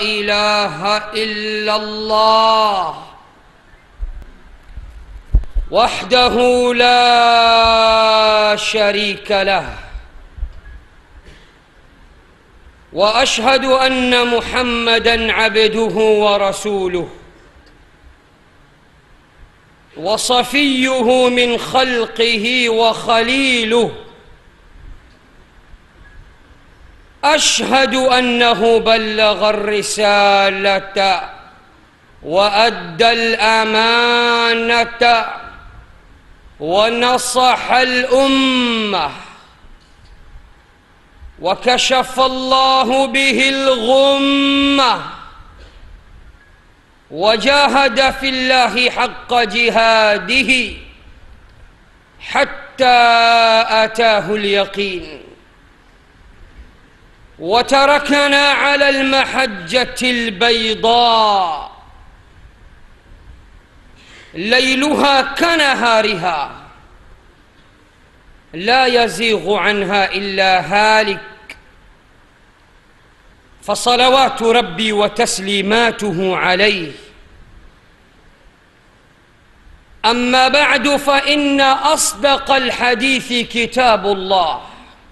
اله الا الله وحده لا شريك له واشهد ان محمدا عبده ورسوله وصفيه من خلقه وخليله اشهد انه بلغ الرساله وادى الامانه ونصح الامه وكشف الله به الغمه وجاهد في الله حق جهاده حتى اتاه اليقين وتركنا على المحجه البيضاء ليلها كنهارها لا يزيغ عنها الا هالك فصلوات ربي وتسليماته عليه اما بعد فان اصدق الحديث كتاب الله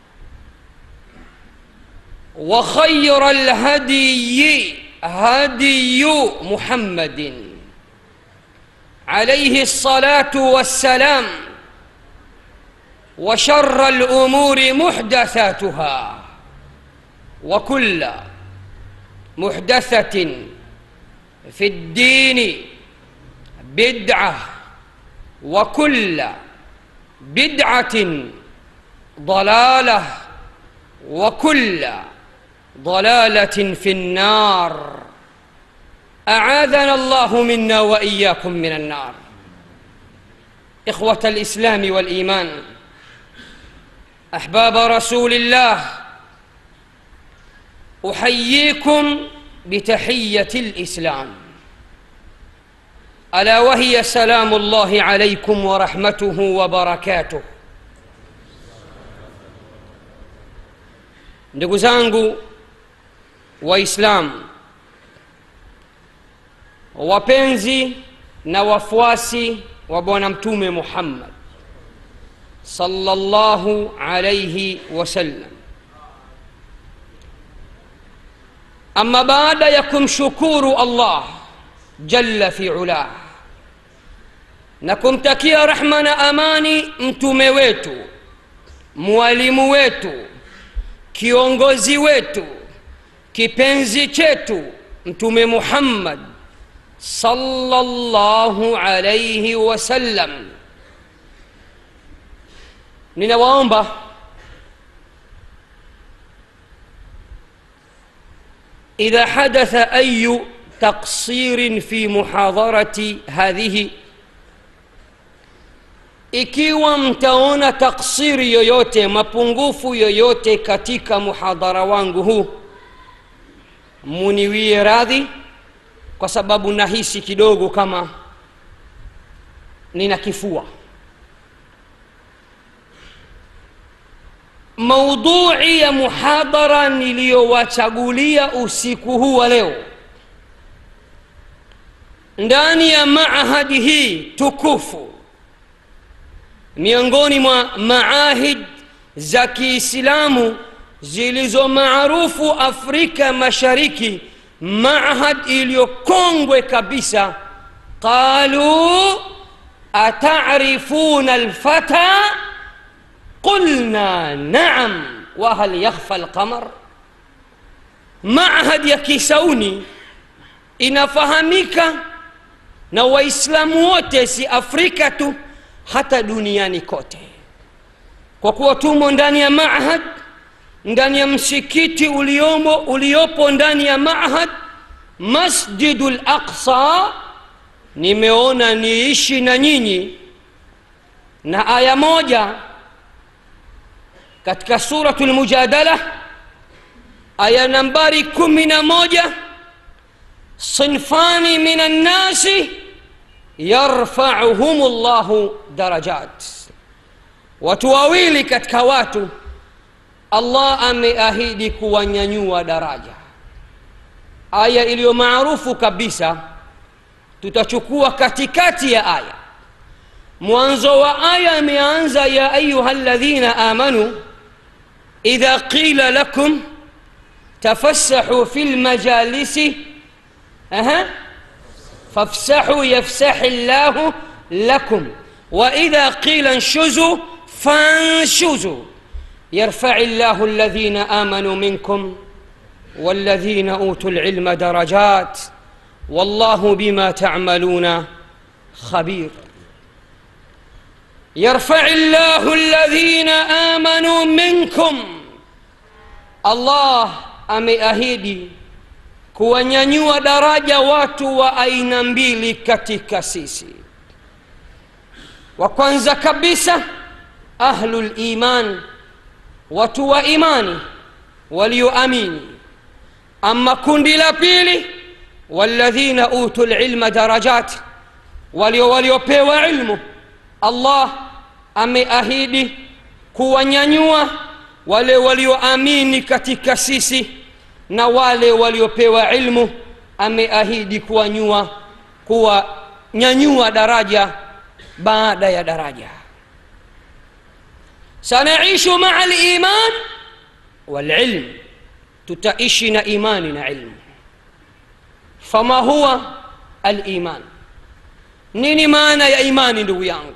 وخير الهدي هدي محمد عليه الصلاه والسلام وشر الامور محدثاتها وكل محدثه في الدين بدعه وكل بدعه ضلاله وكل ضلاله في النار اعاذنا الله منا واياكم من النار اخوه الاسلام والايمان احباب رسول الله احييكم بتحيه الاسلام الا وهي سلام الله عليكم ورحمته وبركاته ndugu zangu waislamu wapenzi na wafuasi wa bwana mtume muhammad sallallahu alaihi wasallam ama baada ya kumshukuru allah jalla fi ulah na kumtakia rahma na amani mtume wetu mwalimu wetu kiongozi wetu kipenzi chetu mtume muhammad sallallahu alaihi wasallam ninawaomba idha hadatha ayu taksirin fi muhadharati hadhihi ikiwa mtaona taksiri yoyote mapungufu yoyote katika muhadhara wangu huu muniwie radhi kwa sababu nahisi kidogo kama nina kifua maudhui ya muhadhara niliyowachagulia usiku huu wa leo ndani ya maahadi hii tukufu miongoni mwa maahid za kiislamu zilizo maarufu afrika mashariki maahad iliyokongwe kabisa qaluu atarifuna lfata qulna naam wahal yakhfa lqamar maahad ya kisauni inafahamika na waislamu wote si afrika tu hata duniani kote kwa kuwa tumo ndani ya mahad ndani ya msikiti uliomo uliopo ndani ya mahad masjidu laqsa nimeona niishi na nyinyi na aya moja katika suratu lmujadala aya nambari kumi na moja sinfani min annasi yarfauhum llahu darajat watu wawili katika watu allah ameahidi kuwanyanyua daraja aya iliyo maarufu kabisa tutachukua katikati ya aya mwanzo wa aya imeanza ya ayuha ladhina amanu idha qila lakum tafassahu fi lmajalisi aha fafsahu yafsahi llahu lakum واذا قيل انشزوا فانشزوا يرفع الله الذين امنوا منكم والذين اوتوا العلم درجات والله بما تعملون خبير يرفع الله الذين امنوا منكم الله ameahidi kuwanyanyua daraja watu wa aina mbili katika sisi wa kwanza kabisa ahlul iman watu wa imani walioamini ama kundi la pili walladhina utu lilma darajat walio waliopewa ilmu allah ameahidi kuwanyanyua wale walioamini katika sisi na wale waliopewa ilmu ameahidi kuwanyua kuwanyanyua daraja baada ya daraja sanaishu maa liman walilm tutaishi na imani na ilmu fama huwa aliman nini maana ya imani ndugu yangu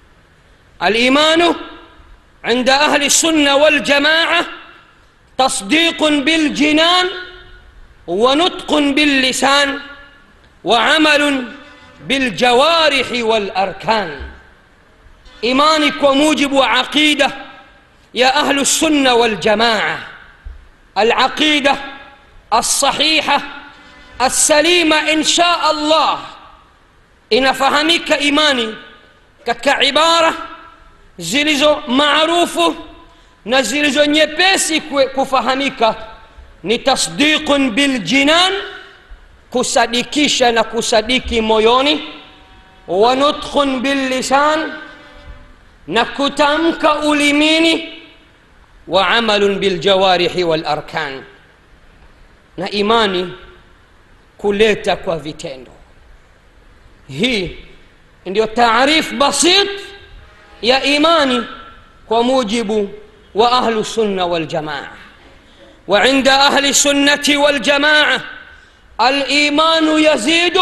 alimanu عند أهل السنة والجماعة تصديق بالجنان ونطق باللسان وعمل بالجوارح والأركان إيمانك وموجب عقيدة يا أهل السنة والجماعة العقيدة الصحيحة السليمة إن شاء الله إن فهمك إيماني كعبارة zilizo maarufu na zilizo nyepesi kufahamika ni tasdiqun biljinan kusadikisha na kusadiki moyoni wa nutkhun billisan na kutamka ulimini wa amalun biljawarihi walarkan na imani kuleta kwa vitendo hii ndio taarif basit ya imani kwa mujibu wa ahlu sunna waljamaa وعند أهل السنة والجماعة الإيمان يزيد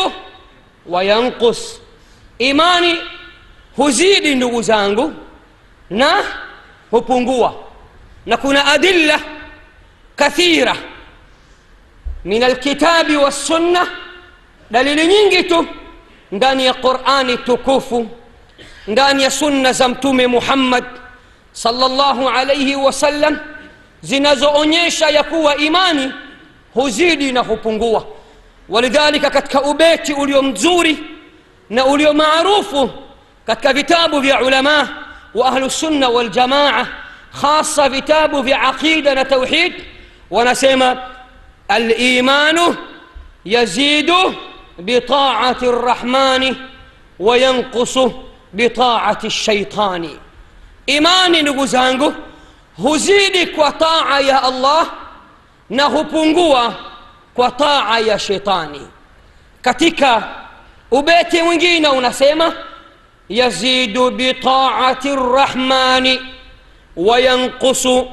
وينقص إيماني huzidi ndugu zangu na hupungua na kuna adilla kathira min alkitabi wassunna dalili nyingi tu ndani ya qurani tukufu ndani ya sunna za mtume muhammad salllahu alaihi wasallam zinazoonyesha ya kuwa imani huzidi na hupungua walidhalika katika ubeti ulio mzuri na ulio maarufu katika vitabu vya ulama wa ahlusunna waljamaa hasa vitabu vya aqida na tauhid wanasema alimanu yazidu bitaati rrahmani wayanqusu bitaati shaitani imani ndugu zangu huzidi kwa taa ya allah na hupungua kwa taa ya shetani katika ubeti mwingine unasema yazidu bitaati rrahmani wayanqusu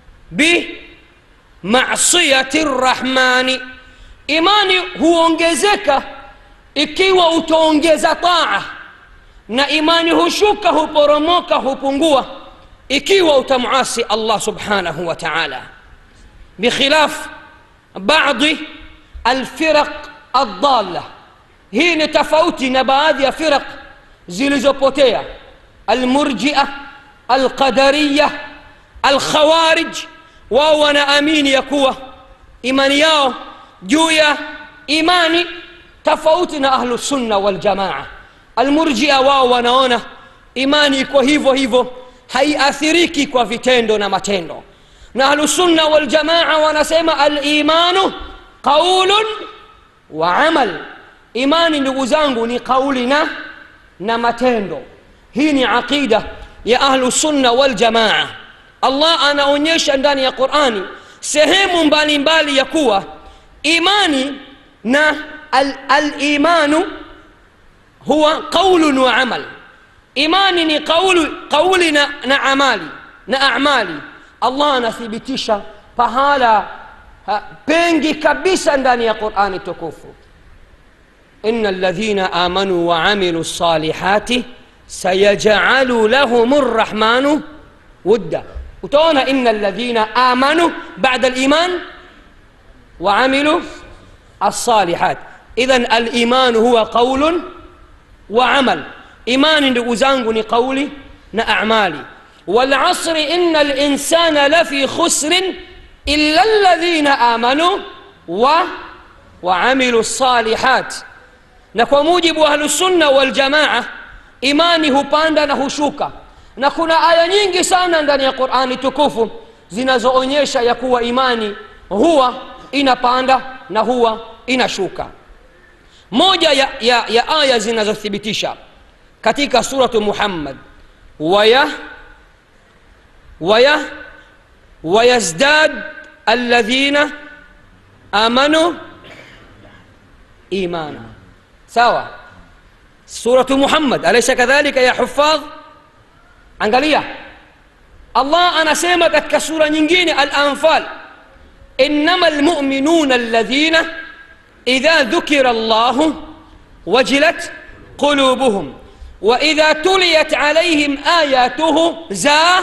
bimasiyati rrahmani imani huongezeka ikiwa utaongeza taa na imani hushuka huporomoka hupungua ikiwa utamasi allah subhanahu wa taala bikhilaf badi alfiraq aldalla hii ni tofauti na baadhi ya firaq zilizopotea almurjia alqadariya alkhawarij wao wanaamini ya kuwa imani yao juu ya imani tofauti na ahlusunna waljamaa almurjia wao wanaona imani iko hivyo hivyo haiathiriki kwa vitendo na matendo na ahlusunna waljamaa wanasema alimanu qaulun wa amal imani ndugu zangu ni qauli na na matendo hii ni aqida ya ahlusunna waljamaa allah anaonyesha ndani ya qurani sehemu mbalimbali ya kuwa imani na alimanu al huwa qaulun wa amal imani ni qauli, qauli na, na amali na amali allah anathibitisha pahala ha, pengi kabisa ndani ya qurani tukufu ina ladhina amanu waamilu lsalihati sayajalu lahum rrahmanu wudda utaona ina ladhina amanu bada liman waamilu alsalihat idhan alimanu huwa qaulun wa amal imani ndugu zangu ni qauli na amali والعصر إن الإنسان لفي خسر إلا الذين آمنوا و وعملوا الصالحات na kwa mujibu wa ahlusunna waljamaa imani hupanda na hushuka na kuna aya nyingi sana ndani ya qurani tukufu zinazoonyesha ya kuwa imani huwa inapanda na huwa inashuka moja ya, ya, ya aya zinazothibitisha katika suratu muhammad waya waya wayazdad alladhina amanu imana sawa suratu muhammad alaysa kadhalika ya hufadh angalia allah anasema katika sura nyingine al-anfal innama almu'minuna alladhina idha dhukira allah wajilat qulubuhum واذا تليت عليهم اياته زا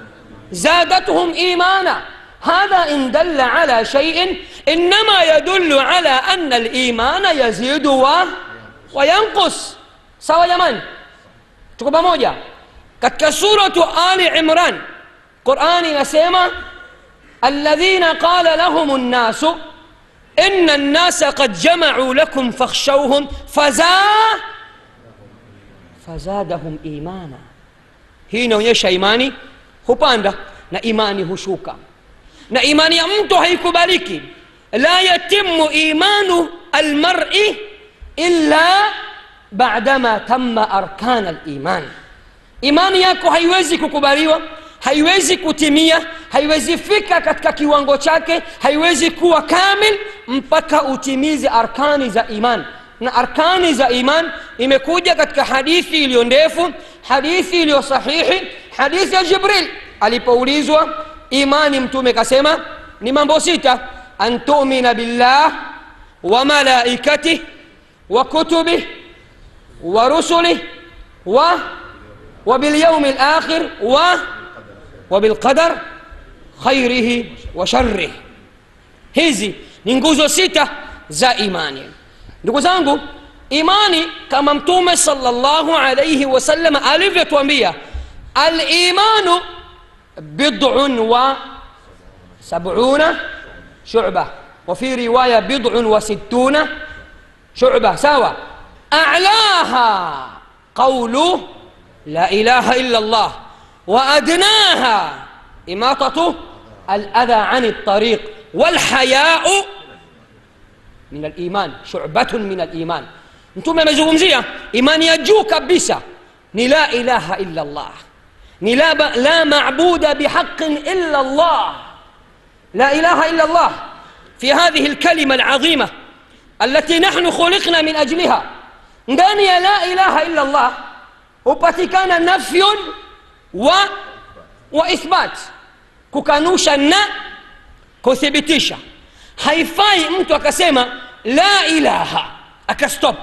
زادتهم ايمانا هذا ان دل على شيء انما يدل على ان الايمان يزيد و وينقص sawa jamani tuko pamoja katika suratu ali imran qurani inasema alladhina qala lahum nnasu ina nnasa qad jamacuu lakum fakhshawhum fazaa fazadahum imana hii inaonyesha imani hupanda na imani hushuka na imani ya mtu haikubaliki la yatimu imanu almari illa badama tamma arkana liman imani yako haiwezi kukubaliwa haiwezi kutimia haiwezi fika katika kiwango chake haiwezi kuwa kamil mpaka utimize arkani za iman na arkani za iman imekuja katika hadithi iliyo ndefu hadithi iliyo sahihi hadithi ya jibril alipoulizwa imani mtume kasema ni mambo sita an tumina billah wa malaikatih wa kutubih wa rusulih wa وباليوم الآخر و وبالقدر خيره وشره hizi ni nguzo sita za imani ndugu zangu imani kama mtume salllahu alaihi wasallam alivyotuambia alimanu bidun wa sabuna shuba وفي رواية بضع وستون شعبة سوا أعلاها قول لا إله إلا الله وأدناها إماطة الأذى عن الطريق والحياء من الإيمان شعبة من الإيمان أنتم مزغمزية إيمان يجو كبسة لا إله إلا الله لا, ب... لا معبود بحق إلا الله لا إله إلا الله في هذه الكلمة العظيمة التي نحن خلقنا من أجلها ndani ya la ilaha illa allah hupatikana nafyun wa, wa ithbat kukanusha na kuthibitisha haifai mtu akasema la ilaha akastop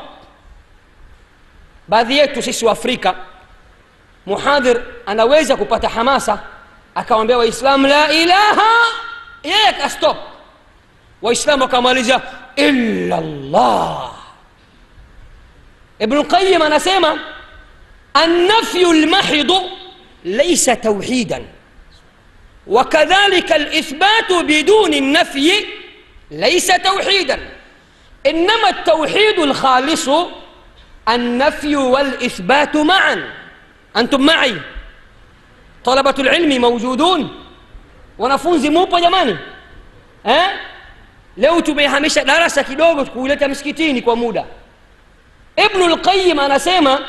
baadhi yetu sisi wa afrika muhadhir anaweza kupata hamasa akawambia waislamu la ilaha yeye akastop waislamu wakamaliza illa llah ابن القيم أنا سيما النفي المحض ليس توحيدا وكذلك الإثبات بدون النفي ليس توحيدا إنما التوحيد الخالص النفي والإثبات معا أنتم معي طلبة العلم موجودون wanafunzi mupo jamani eh? leo tumehamisha darasa kidogo kuileta msikitini kwa muda ibnu lqayim anasema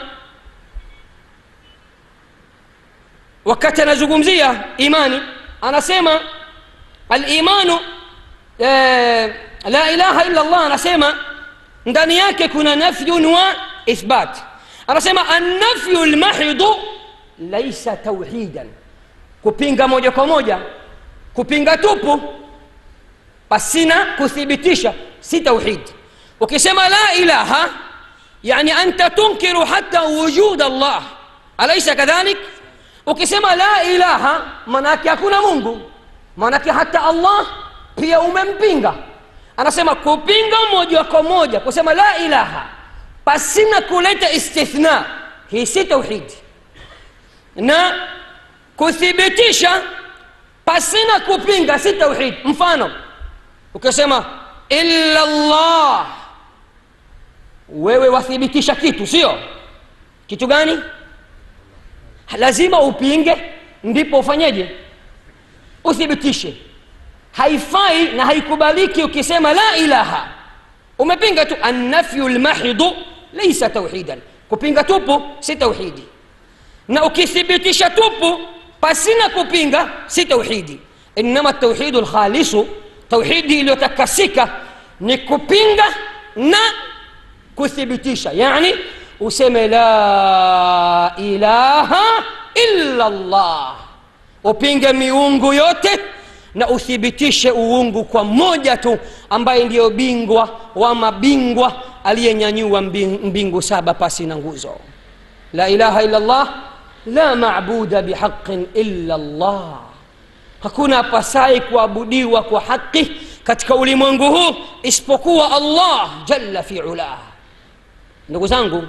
wakati anazungumzia imani anasema alimanu eh, la ilaha illa llah anasema ndani yake kuna nafyun wa ithbat anasema annafyu lmahidu laisa tauhidan kupinga moja kwa moja kupinga tupu pasina kuthibitisha si tauhid ukisema la ilaha yani anta tunkiru hata wujud allah alaisa kadhalik ukisema la ilaha manake hakuna mungu manake hata allah pia umempinga anasema kupinga moja kwa moja kusema la ilaha pasina kuleta istithna hii si tauhidi na kuthibitisha pasina kupinga si tauhid mfano ukisema illa llah wewe wathibitisha kitu sio kitu gani lazima upinge ndipo ufanyeje uthibitishe haifai na haikubaliki ukisema la ilaha umepinga tu annafyu lmahidu laisa tauhidan kupinga tupu si tauhidi na ukithibitisha tupu pasina kupinga si tauhidi inama tauhidu lkhalisu tauhidi iliyotakasika ni kupinga na kuthibitisha yani useme la ilaha illa llah upinge miungu yote na uthibitishe uungu kwa mmoja tu ambaye ndiyo bingwa wa mabingwa aliyenyanyua mbingu saba pasi na nguzo la ilaha illa llah la mabuda bihaqin illa llah hakuna apasaye kuabudiwa kwa haqi katika ulimwengu huu isipokuwa allah jalla fi ulah ndugu zangu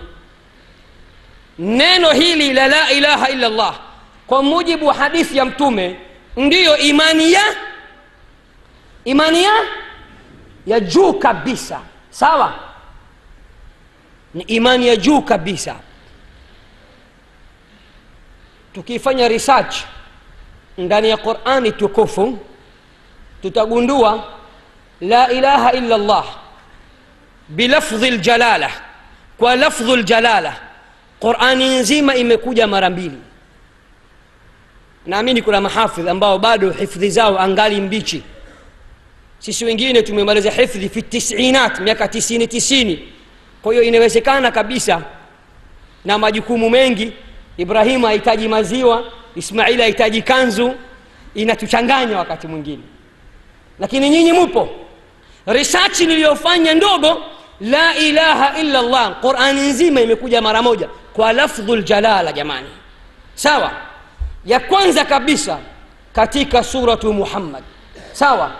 neno hili la la ilaha illa llah kwa mujibu wa hadithi ya mtume ndiyo imani ya imani ya ya juu kabisa sawa ni imani ya juu kabisa tukifanya research ndani ya qurani tukufu tutagundua la ilaha illa llah bilafdhi ljalala kwa lafdhu ljalala qurani nzima imekuja mara mbili naamini kuna mahafidh ambao bado hifdhi zao angali mbichi sisi wengine tumemaliza hifdhi fi tisinat miaka tisini tisini kwa hiyo inawezekana kabisa na majukumu mengi ibrahimu hahitaji maziwa ismaili hahitaji kanzu inatuchanganya wakati mwingine lakini nyinyi mupo risachi niliyofanya ndogo la ilaha illa llah qurani nzima imekuja mara moja kwa lafdhu ljalala jamani sawa ya kwanza kabisa katika suratu muhammad sawa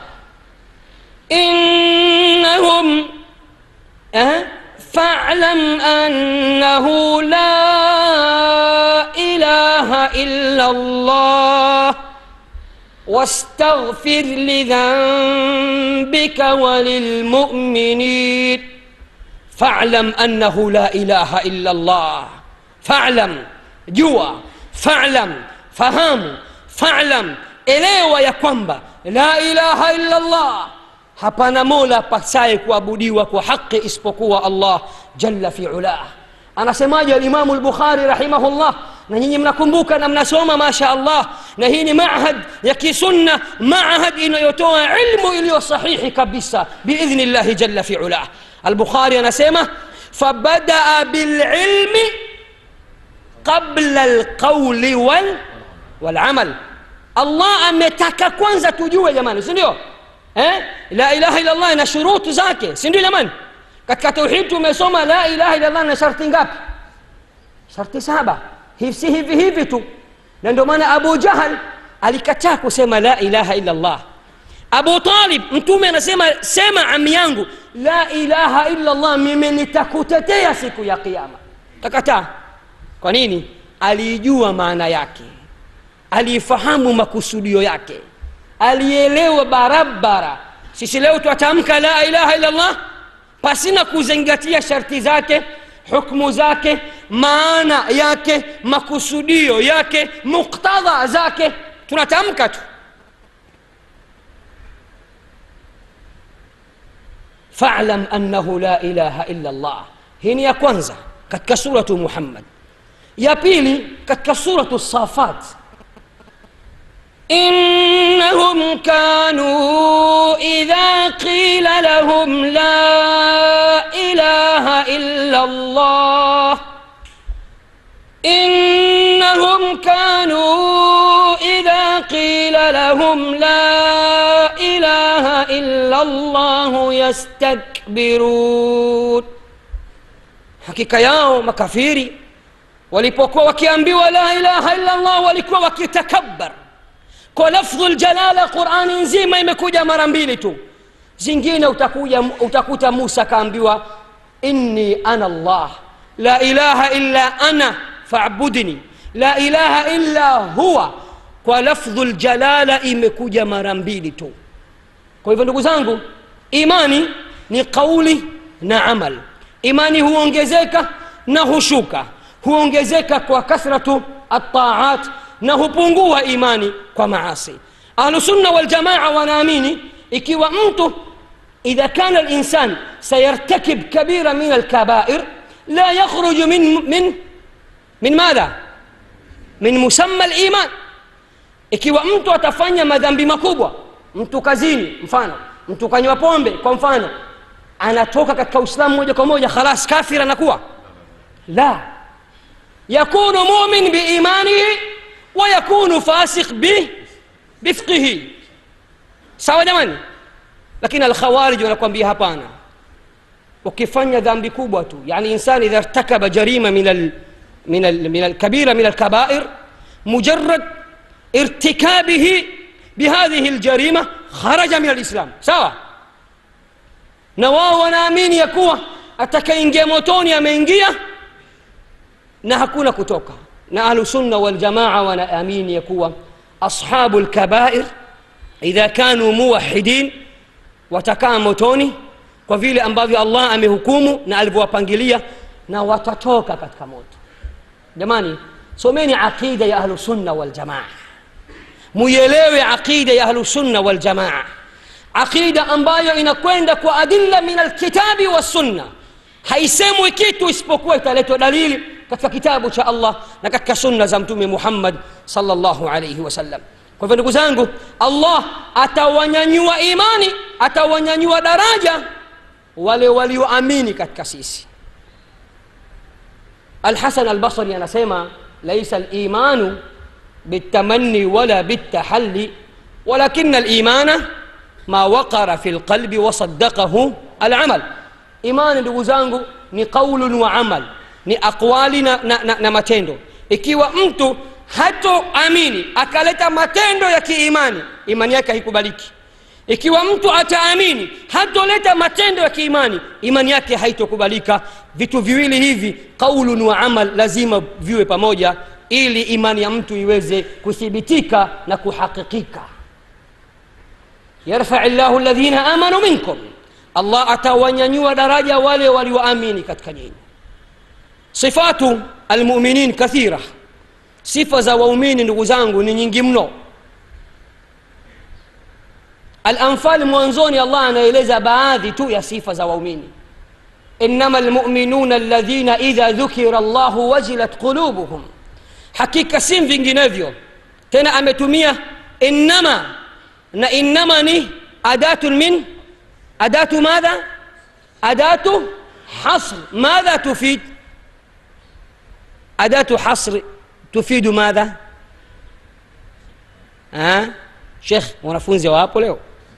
innahum eh, falam annahu la ilaha illa llah واستغفر لذنبك وللمؤمنين فاعلم انه لا اله الا الله فاعلم جوا فاعلم fahamu falam elewa ya kwamba la ilaha illa llah hapana mola pasaye kuabudiwa kwa haqi isipokuwa allah jalla fi ulah anasemaje alimamu lbukhari rahimahullah na nyinyi mnakumbuka na mnasoma masha allah na hii ni mahad ya kisunna mahad inayotoa ilmu iliyo sahihi kabisa biidhni llahi jalla fi ulah albukhari anasema fabadaa bililmi qabla alqauli wal walamal allah ametaka kwanza tujue jamani si ndio eh? la ilaha illallah ina shurutu zake si ndio jamani katika tauhid tumesoma la ilaha illallah na sharti ngapi sharti saba si hivi hivi tu na ndio maana abu jahal alikataa kusema la ilaha illallah abu talib mtume anasema sema ami yangu la ilaha illallah mimi nitakutetea siku ya kiama kakataa kwa nini aliijua maana yake aliifahamu makusudio yake alielewa barabara sisi leo twatamka la ilaha illallah pasina kuzingatia sharti zake hukmu zake maana yake makusudio yake muktadha zake tunatamka tu falam annahu la ilaha illa llah hii ni ya kwanza katika suratu muhammad ya pili katika suratu safat إنهم كانوا إذا قيل لهم لا إله إلا الله إنهم كانوا إذا قيل لهم لا إله إلا الله يستكبرون hakika yao makafiri walipokuwa wakiambiwa la ilaha illa allah walikuwa wakitakabbar kwa lafdhu ljalala qurani nzima imekuja mara mbili tu zingine utakuja, utakuta musa akaambiwa inni ana allah la ilaha illa ana fabudni la ilaha illa huwa kwa lafdhu ljalala imekuja mara mbili tu kwa hivyo ndugu zangu imani ni qauli na amal imani huongezeka na hushuka huongezeka kwa kathratu ataat na hupungua imani kwa maasi ahlusunna waljamaa wanaamini ikiwa mtu idha kana linsan sayartakib kabira min alkabair la yakhruju min, min, min madha min musamma liman ikiwa mtu atafanya madhambi makubwa mtu kazini mfano mtu kanywa pombe kwa mfano anatoka katika uislamu moja kwa moja khalas kafir anakuwa la yakunu mumin biimanihi wa yakunu fasik bi bifqihi sawa jamani lakini alkhawarij wanakwambia hapana ukifanya dhambi kubwa tu yani insan idha irtakaba jarima min al من ال من الكبيرة من الكبائر مجرد ارتكابه بهذه الجريمة خرج من الإسلام سوا na wao wanaamini ya kuwa atakaingia motoni ameingia na hakuna kutoka na ahlusunna waljamaa wanaamini ya kuwa ashabu lkabair idha kanu muwahidin watakaa motoni kwa vile ambavyo allah amehukumu na alivyowapangilia na watatoka katika moto jamani someni aqida ya ahlusunna waljamaa muielewe aqida ya ahlusunna waljamaa aqida ambayo inakwenda kwa adilla min alkitabi wassunna haisemwi kitu isipokuwa italetwa dalili katika kitabu cha allah na katika sunna za mtume muhammad salllahu alaihi wasallam kwa hivyo ndugu zangu allah atawanyanyua imani atawanyanyua daraja wale walioamini katika sisi alhasan albasri anasema laisa limanu بالتمني ولا بالتحلي ولكن الإيمان ما وقر في القلب وصدقه العمل imani ndugu zangu ni qaulun wa amal ni aqwali na, na, na, na matendo ikiwa mtu hatoamini akaleta matendo ya kiimani imani yake haikubaliki ikiwa mtu ataamini hatoleta matendo ya kiimani imani yake haitokubalika vitu viwili hivi qaulun wa amal lazima viwe pamoja ili imani ya mtu iweze kuthibitika na kuhakikika yarfai llahu ladhina amanu minkum allah atawanyanyua daraja wale walioamini katika nyinyi sifatu almuminin kathira sifa za waumini ndugu zangu ni nyingi mno alanfal mwanzoni allah anaeleza baadhi tu ya sifa za waumini انما المؤمنون الذين اذا ذكر الله وجلت قلوبهم hakika si vinginevyo tena ametumia innama na innama ni adatun min adatu madha adatu hasr madha tufid adatu hasr tufidu madha ha? shekh wanafunzi wapo leo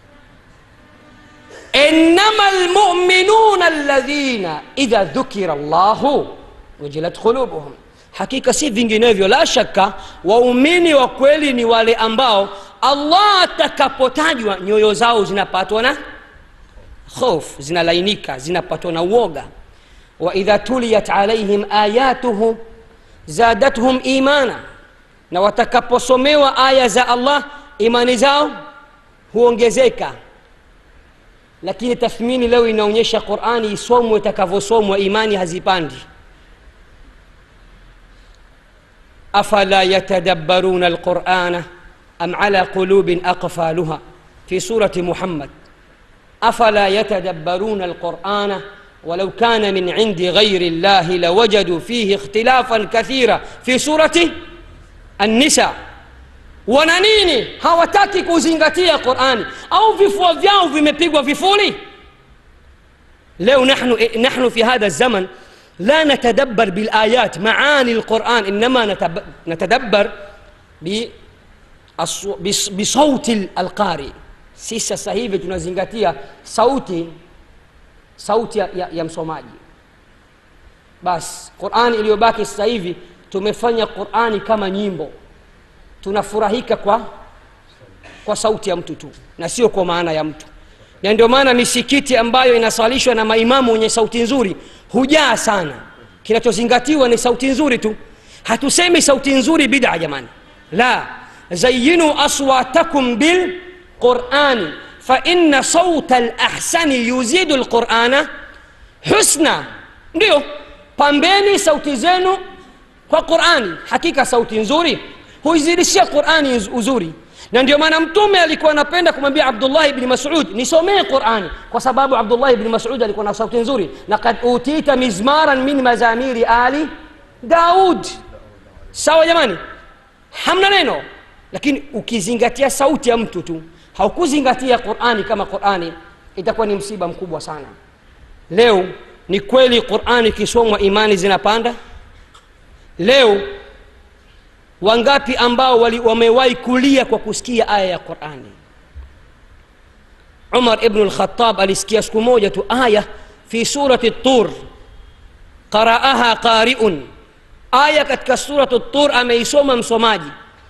إنما المؤمنون الذين إذا ذكر الله وجلت قلوبهم hakika si vinginevyo la shaka waumini wa kweli ni wale ambao allah atakapotajwa nyoyo zao zinapatwa na hofu zinalainika zinapatwa na uoga waidha tuliyat alaihim ayatuhu zadathum imana na watakaposomewa aya za allah imani zao huongezeka lakini tathmini leo inaonyesha qurani isomwe itakavyosomwa imani hazipandi افلا يتدبرون القران ام على قلوب اقفالها في سوره محمد افلا يتدبرون القران ولو كان من عند غير الله لوجدوا فيه اختلافا كثيرا في سوره النساء wana nini hawataki kuzingatia qurani au vifua vyao vimepigwa vifuli leo nahnu, nahnu fi hadha zaman لا نتدبر بالآيات معاني القرآن إنما نتب- نتدبر بأصو- بص- بصوت القارئ sisi sasa hivi tunazingatia sauti sauti ya, ya, ya msomaji basi qurani iliyobaki sasa hivi tumefanya qurani kama nyimbo tunafurahika kwa kwa sauti ya mtu tu na sio kwa maana ya mtu na ndio maana misikiti ambayo inasalishwa na maimamu wenye sauti nzuri hujaa sana kinachozingatiwa ni sauti nzuri tu hatusemi sauti nzuri bida jamani la zayinu aswatakum bilqurani faina sauta lahsani yuzidu lqurana husna ndio pambeni sauti zenu kwa qurani hakika sauti nzuri huizidishia qurani uz- uzuri na ndio maana mtume alikuwa anapenda kumwambia abdullahi bni masud nisomee qurani kwa sababu abdullahi bni masud alikuwa na sauti nzuri lakad utita mizmaran min mazamiri ali daud sawa jamani hamna neno lakini ukizingatia sauti ya mtu tu haukuzingatia qurani kama qurani itakuwa ni msiba mkubwa sana leo ni kweli qurani ikisomwa imani zinapanda leo wangapi ambao wali- wamewahi kulia kwa kusikia aya ya qurani umar ibnu lkhatab alisikia siku moja tu aya fi surati tur qaraaha qariun aya katika suratu tur ameisoma msomaji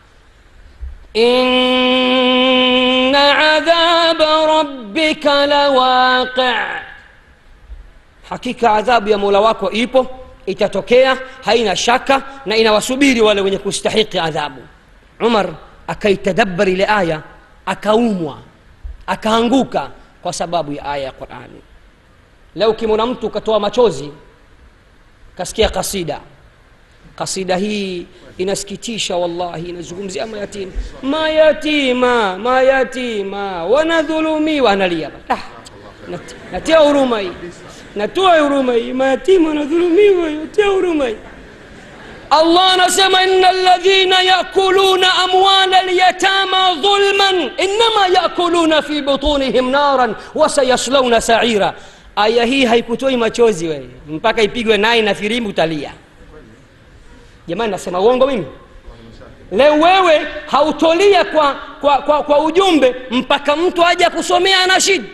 inna adhaba rabbika lawaqi hakika adhabu ya mola wako ipo itatokea haina shaka na inawasubiri wale wenye kustahiki adhabu umar akaitadabar ile aya akaumwa akaanguka kwa sababu ya aya ya qurani leo ukimwona mtu ukatoa machozi kasikia kasida kasida hii inasikitisha wallahi inazungumzia mayatima mayatima mayatima wanadhulumiwa analia ah, nat- natia huruma hii natoa huruma hii mayatima wanadhulumiwa natia huruma hii allah anasema ina ladhina yakuluna amwala lyatama dhulman inama yakuluna fi butunihim naran wasayaslauna saira aya hii haikutoi machozi wewe mpaka ipigwe nai na firimbi utalia jamani nasema uongo mimi leo wewe hautolia kwa, kwa, kwa, kwa ujumbe mpaka mtu aje kusomea anashid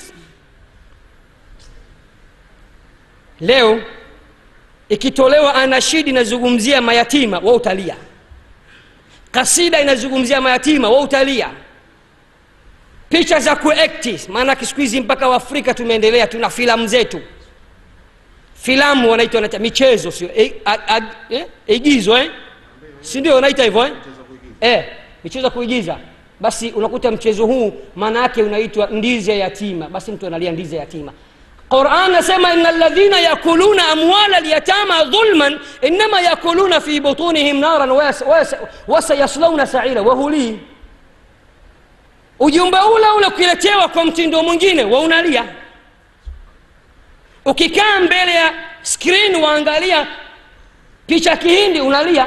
leo ikitolewa anashidi inazungumzia mayatima wa utalia kasida inazungumzia mayatima wa utalia picha za kuekti maanake siku hizi mpaka waafrika tumeendelea tuna filamu zetu filamu wanaita wanaita michezo sio e, a- a- eh? igizo eh? si ndio wanaita hivyo eh? eh, michezo ya kuigiza basi unakuta mchezo huu maana yake unaitwa ndizi ya yatima basi mtu analia ndizi ya yatima quran nasema ina ladhina yakuluna amwala lyatama dhulman inama yakuluna fi butunihim naran wayas- wayas- wasayaslauna saira wahulii ujumbe ule ule ukiletewa kwa mtindo mwingine waunalia ukikaa mbele ya skrin waangalia picha kihindi unalia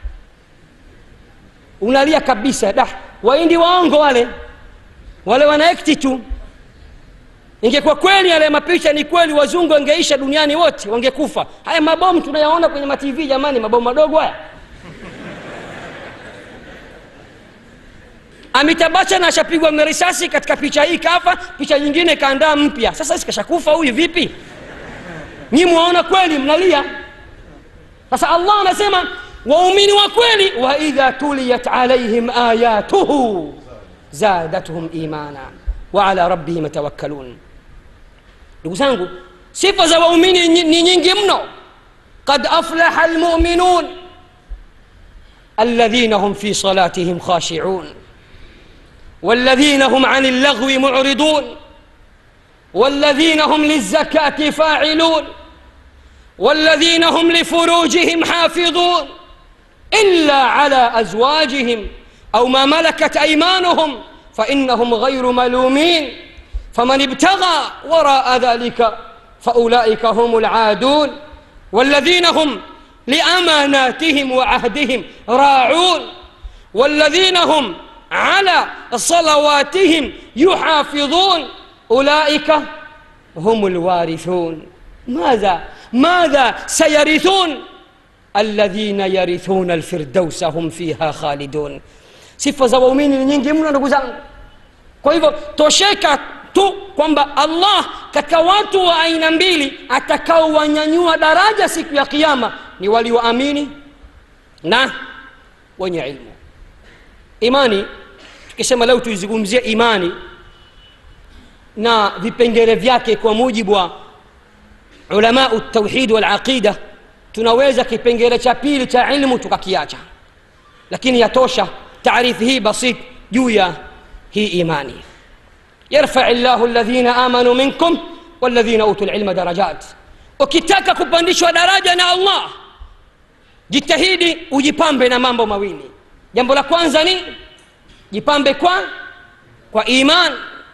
unalia kabisa da waindi waongo wale wale wanaekti tu ingekuwa kweli yale mapicha ni kweli wazungu wangeisha duniani wote wangekufa haya mabomu tunayaona kwenye matv jamani mabomu madogo haya amitabacha na ashapigwa na risasi katika picha hii kafa picha nyingine kaandaa mpya sasa sikashakufa huyu vipi nyi mwaona kweli mnalia sasa allah anasema waumini wa kweli waidha tuliyat alaihim ayatuhu zadatuhum imana waala rabbihim yatawakkalun ndugu zangu sifa za waumini ni ni nyingi mno qad aflaha almuminun alladhina hum fi salatihim khashiun والذين هم عن اللغو معرضون والذين هم للزكاة فاعلون والذين هم لفروجهم حافظون إلا على أزواجهم أو ما ملكت أيمانهم فإنهم غير ملومين فمن ابتغى وراء ذلك فأولئك هم العادون والذين هم لأماناتهم وعهدهم راعون والذين هم على صلواتهم يحافظون أولئك هم الوارثون ماذا madha sayarithun alladhina yarithuna alfirdausa hum fiha khalidun sifa za waumini ni nyingi mno ndugu zangu kwa hivyo tosheka tu kwamba allah katika watu wa aina mbili atakaowanyanyua daraja siku ya kiama ni walioamini na wenye ilmu imani tukisema leo tuizungumzie imani na vipengele vyake kwa mujibu wa ulamau tauhid walaqida tunaweza kipengele cha pili cha ilmu tukakiacha lakini yatosha taarifu hii basit juu ya hii imani yarfai llahu ladhina amanu minkum waladhina utu lilma darajat ukitaka kupandishwa daraja na allah jitahidi ujipambe na mambo mawili jambo la kwanza ni jipambe kwa kwa iman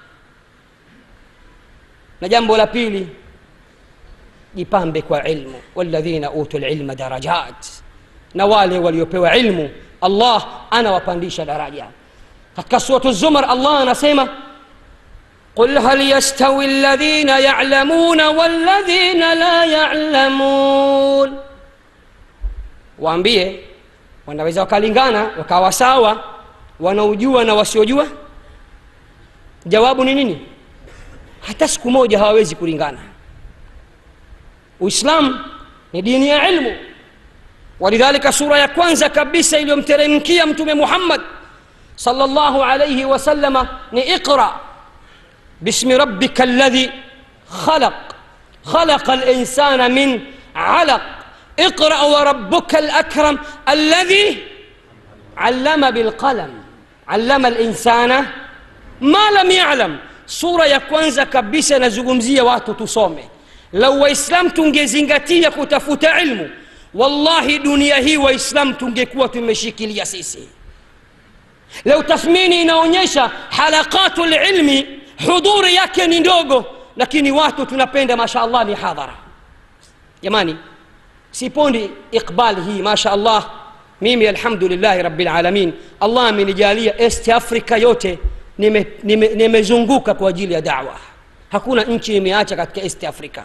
na jambo la pili jipambe kwa ilmu waladhina utu lilma darajat na wale waliopewa ilmu allah anawapandisha daraja katika suratu zumar allah anasema قل هل يستوي الذين يعلمون والذين لا يعلمون waambie wanaweza wakalingana wakawa sawa wanaojua na wasiojua jawabu ni nini hata siku moja hawawezi kulingana uislam ni dini ya ilmu walidhalika sura ya kwanza kabisa iliyomteremkia mtume muhammad sala llahu alaihi wasalama ni iqra bismi rabbika alladhi khalaq خلق الإنسان من علق اقرأ وربك الأكرم الذي علم بالقلم علم الإنسان ما لم يعلم sura ya kwanza kabisa inazungumzia watu tusome lau waislam tungezingatia kutafuta ilmu wallahi dunia hii waislam tungekuwa tumeshikilia sisi leo tathmini inaonyesha halaqatu lilmi hudhuri yake ni ndogo lakini watu tunapenda masha allah mihadhara jamani sipondi iqbal hii masha allah mimi alhamdulillahi rabilalamin allah amenijalia est africa yote nimezunguka nime, nime, nime kwa ajili ya dawa hakuna nchi imeacha katika east africa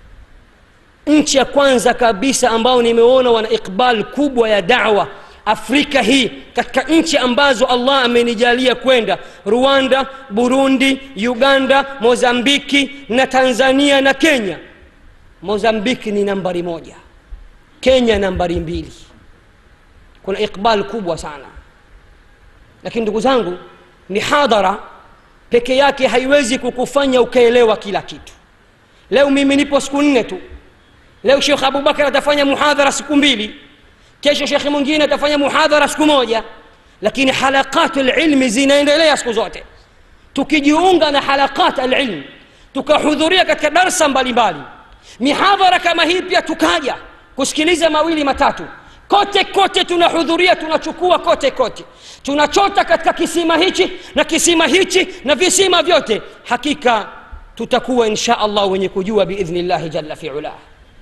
nchi ya kwanza kabisa ambao nimeona wana iqbal kubwa ya dawa afrika hii katika nchi ambazo allah amenijalia kwenda rwanda burundi uganda mozambiki na tanzania na kenya mozambiki ni nambari moja kenya nambari mbili kuna iqbal kubwa sana lakini ndugu zangu mihadhara peke yake haiwezi kukufanya ukaelewa kila kitu leo mimi nipo siku nne tu leo shekh abubakar atafanya muhadhara siku mbili kesho shekhe mwingine atafanya muhadhara siku moja lakini halaqat lilmi zinaendelea siku zote tukijiunga na halaqat alilm tukahudhuria katika darsa mbalimbali mihadhara kama hii pia tukaja kusikiliza mawili matatu kote kote tunahudhuria tunachukua kote kote tunachota katika kisima hichi na kisima hichi na visima vyote hakika tutakuwa insha allah wenye kujua biidhnillahi jalla fiulah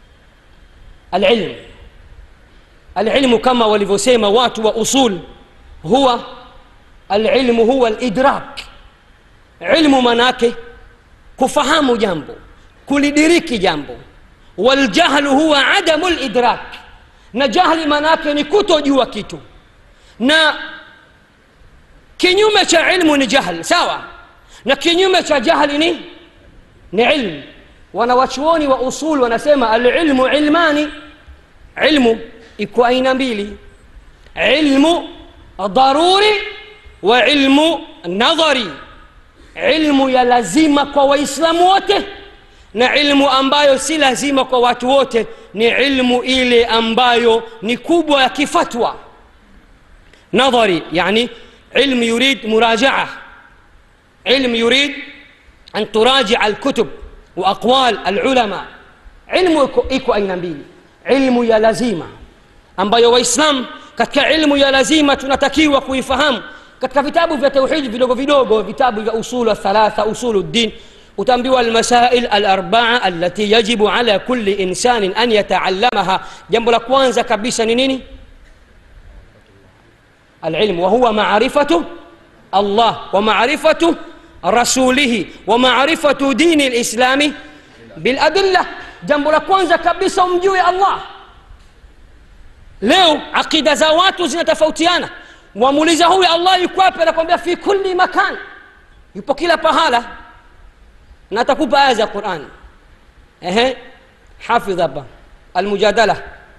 alilmu alilmu kama walivyosema watu wa usul huwa alilmu huwa lidrak ilmu manake kufahamu jambo kulidiriki jambo waljahlu huwa adamu lidrak na jahli manake ni kutojua kitu na kinyume cha ilmu ni jahl sawa na kinyume cha jahli ni ni ilmu wanawachuoni wa usul wanasema alilmu ilmani ilmu iko aina mbili ilmu daruri wa ilmu nadhari ilmu ya lazima kwa waislamu wote na ilmu ambayo si lazima kwa watu wote ni ilmu ile ambayo ni kubwa ya kifatwa nadhari yani علم يريد مراجعة علم يريد أن تراجع الكتب وأقوال العلماء علم إيكو أين mbili ilmu ya lazima ambayo waislam katika ilmu ya lazima tunatakiwa kuifahamu katika vitabu vya tauhidi vidogo vidogo vitabu vya usulu thalatha usulu ddin utaambiwa almasail alarbaa alati yajibu ala kulli insanin an yataallamaha jambo la kwanza kabisa ni nini العلم وهو معرفة الله ومعرفة رسوله ومعرفة دين الإسلام بالأدلة jambo la kwanza kabisa umjue allah leo aqida za watu zinatofautiana wamuuliza huyu allah yuko wapi anakwambia fi kulli makan yupo kila pahala na atakupa aya za quran ehe hafidh hapa almujadala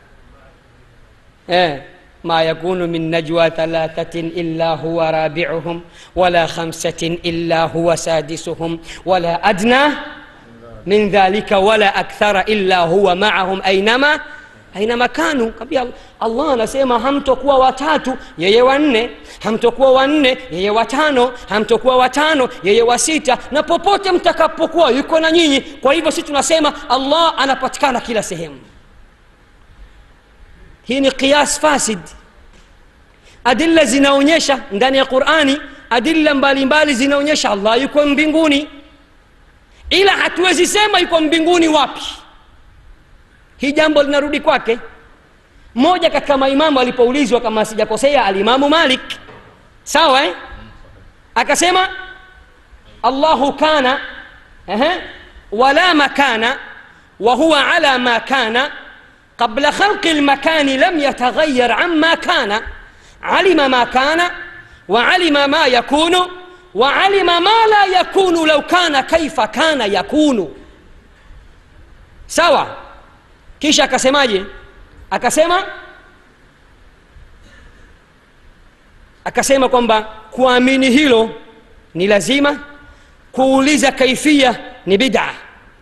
eh ما يكون من نجوى ثلاثة إلا هو رابعهم ولا خمسة إلا هو سادسهم ولا أدنى من ذلك ولا أكثر إلا هو معهم أينما أينما كانوا kabia allah anasema hamtokuwa watatu yeye wanne hamtokuwa wanne yeye watano hamtokuwa watano yeye wa sita na popote mtakapokuwa yuko na nyinyi kwa hivyo si tunasema allah anapatikana kila sehemu hii ni qiyas fasid adilla zinaonyesha ndani ya qurani adilla mbalimbali zinaonyesha allah yuko mbinguni ila hatuwezi sema yuko mbinguni wapi hii jambo linarudi kwake mmoja katika maimamu alipoulizwa kama sijakosea alimamu malik sawa eh? akasema allahu kana ehe, wala makana وهو على ما كان قبل خلق المكان لم يتغير عما كان علم ما كان وعلم ما يكون وعلم ما لا يكون لو كان كيف كان يكون sawa kisha akasemaje akasema akasema kwamba kuamini hilo ni lazima kuuliza kaifia ni bid'a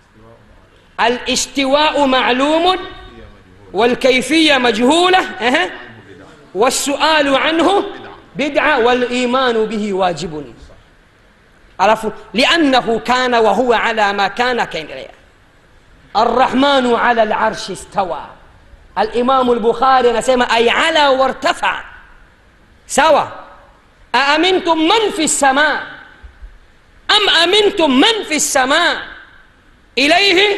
الاستواء معلوم والكيفية مجهولة أه. والسؤال عنه بدعة والإيمان به واجب عرفوا لأنه كان وهو على ما كان كان الرحمن على العرش استوى الإمام البخاري نسمى أي على وارتفع سوى أأمنتم من في السماء أم أمنتم من في السماء إليه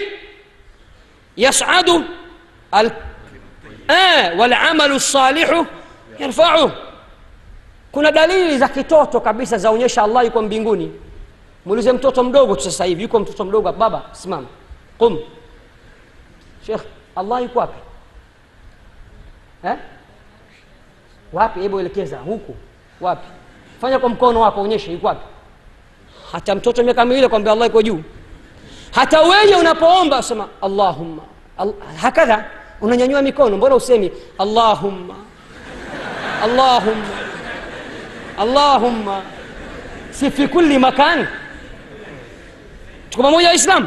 يصعد ال... آه والعمل الصالح يرفعه kuna dalili za kitoto kabisa zaonyesha allah yuko mbinguni muulize mtoto mdogo tu sasa hivi yuko mtoto mdogo baba simama qum shekh allah yuko wapi eh? wapi hebu elekeza huku wapi fanya kwa mkono wako onyeshe yuko wapi hata mtoto miaka miwili kwambia allah yuko juu hata wewe unapoomba sema allahumma Al hakadha unanyanyua mikono mbona usemi allahumma allahumma allahumma si fi kulli makan tuko pamoja waislamu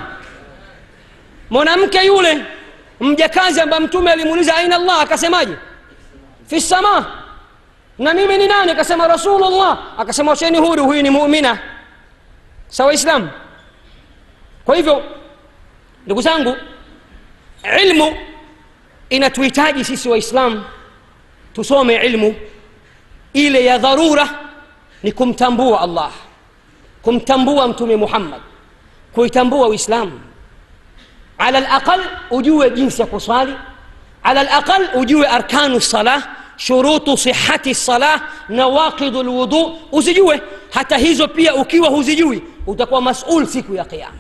mwanamke yule mjakazi ambaye mtume alimuuliza aina allah akasemaje fi sama na mimi ni nani akasema rasulullah akasema wacheni huru huyu ni muumina sawa islam kwa hivyo ndugu zangu ilmu inatuhitaji sisi waislamu tusome ilmu ile ya dharura ni kumtambua allah kumtambua mtume muhammad kuitambua uislamu ala laqal ujue jinsi ya kuswali ala laqal ujue arkanu salah shurutu sihati salah nawaqidu lwudu uzijue hata hizo pia ukiwa huzijui utakuwa masul siku ya qiama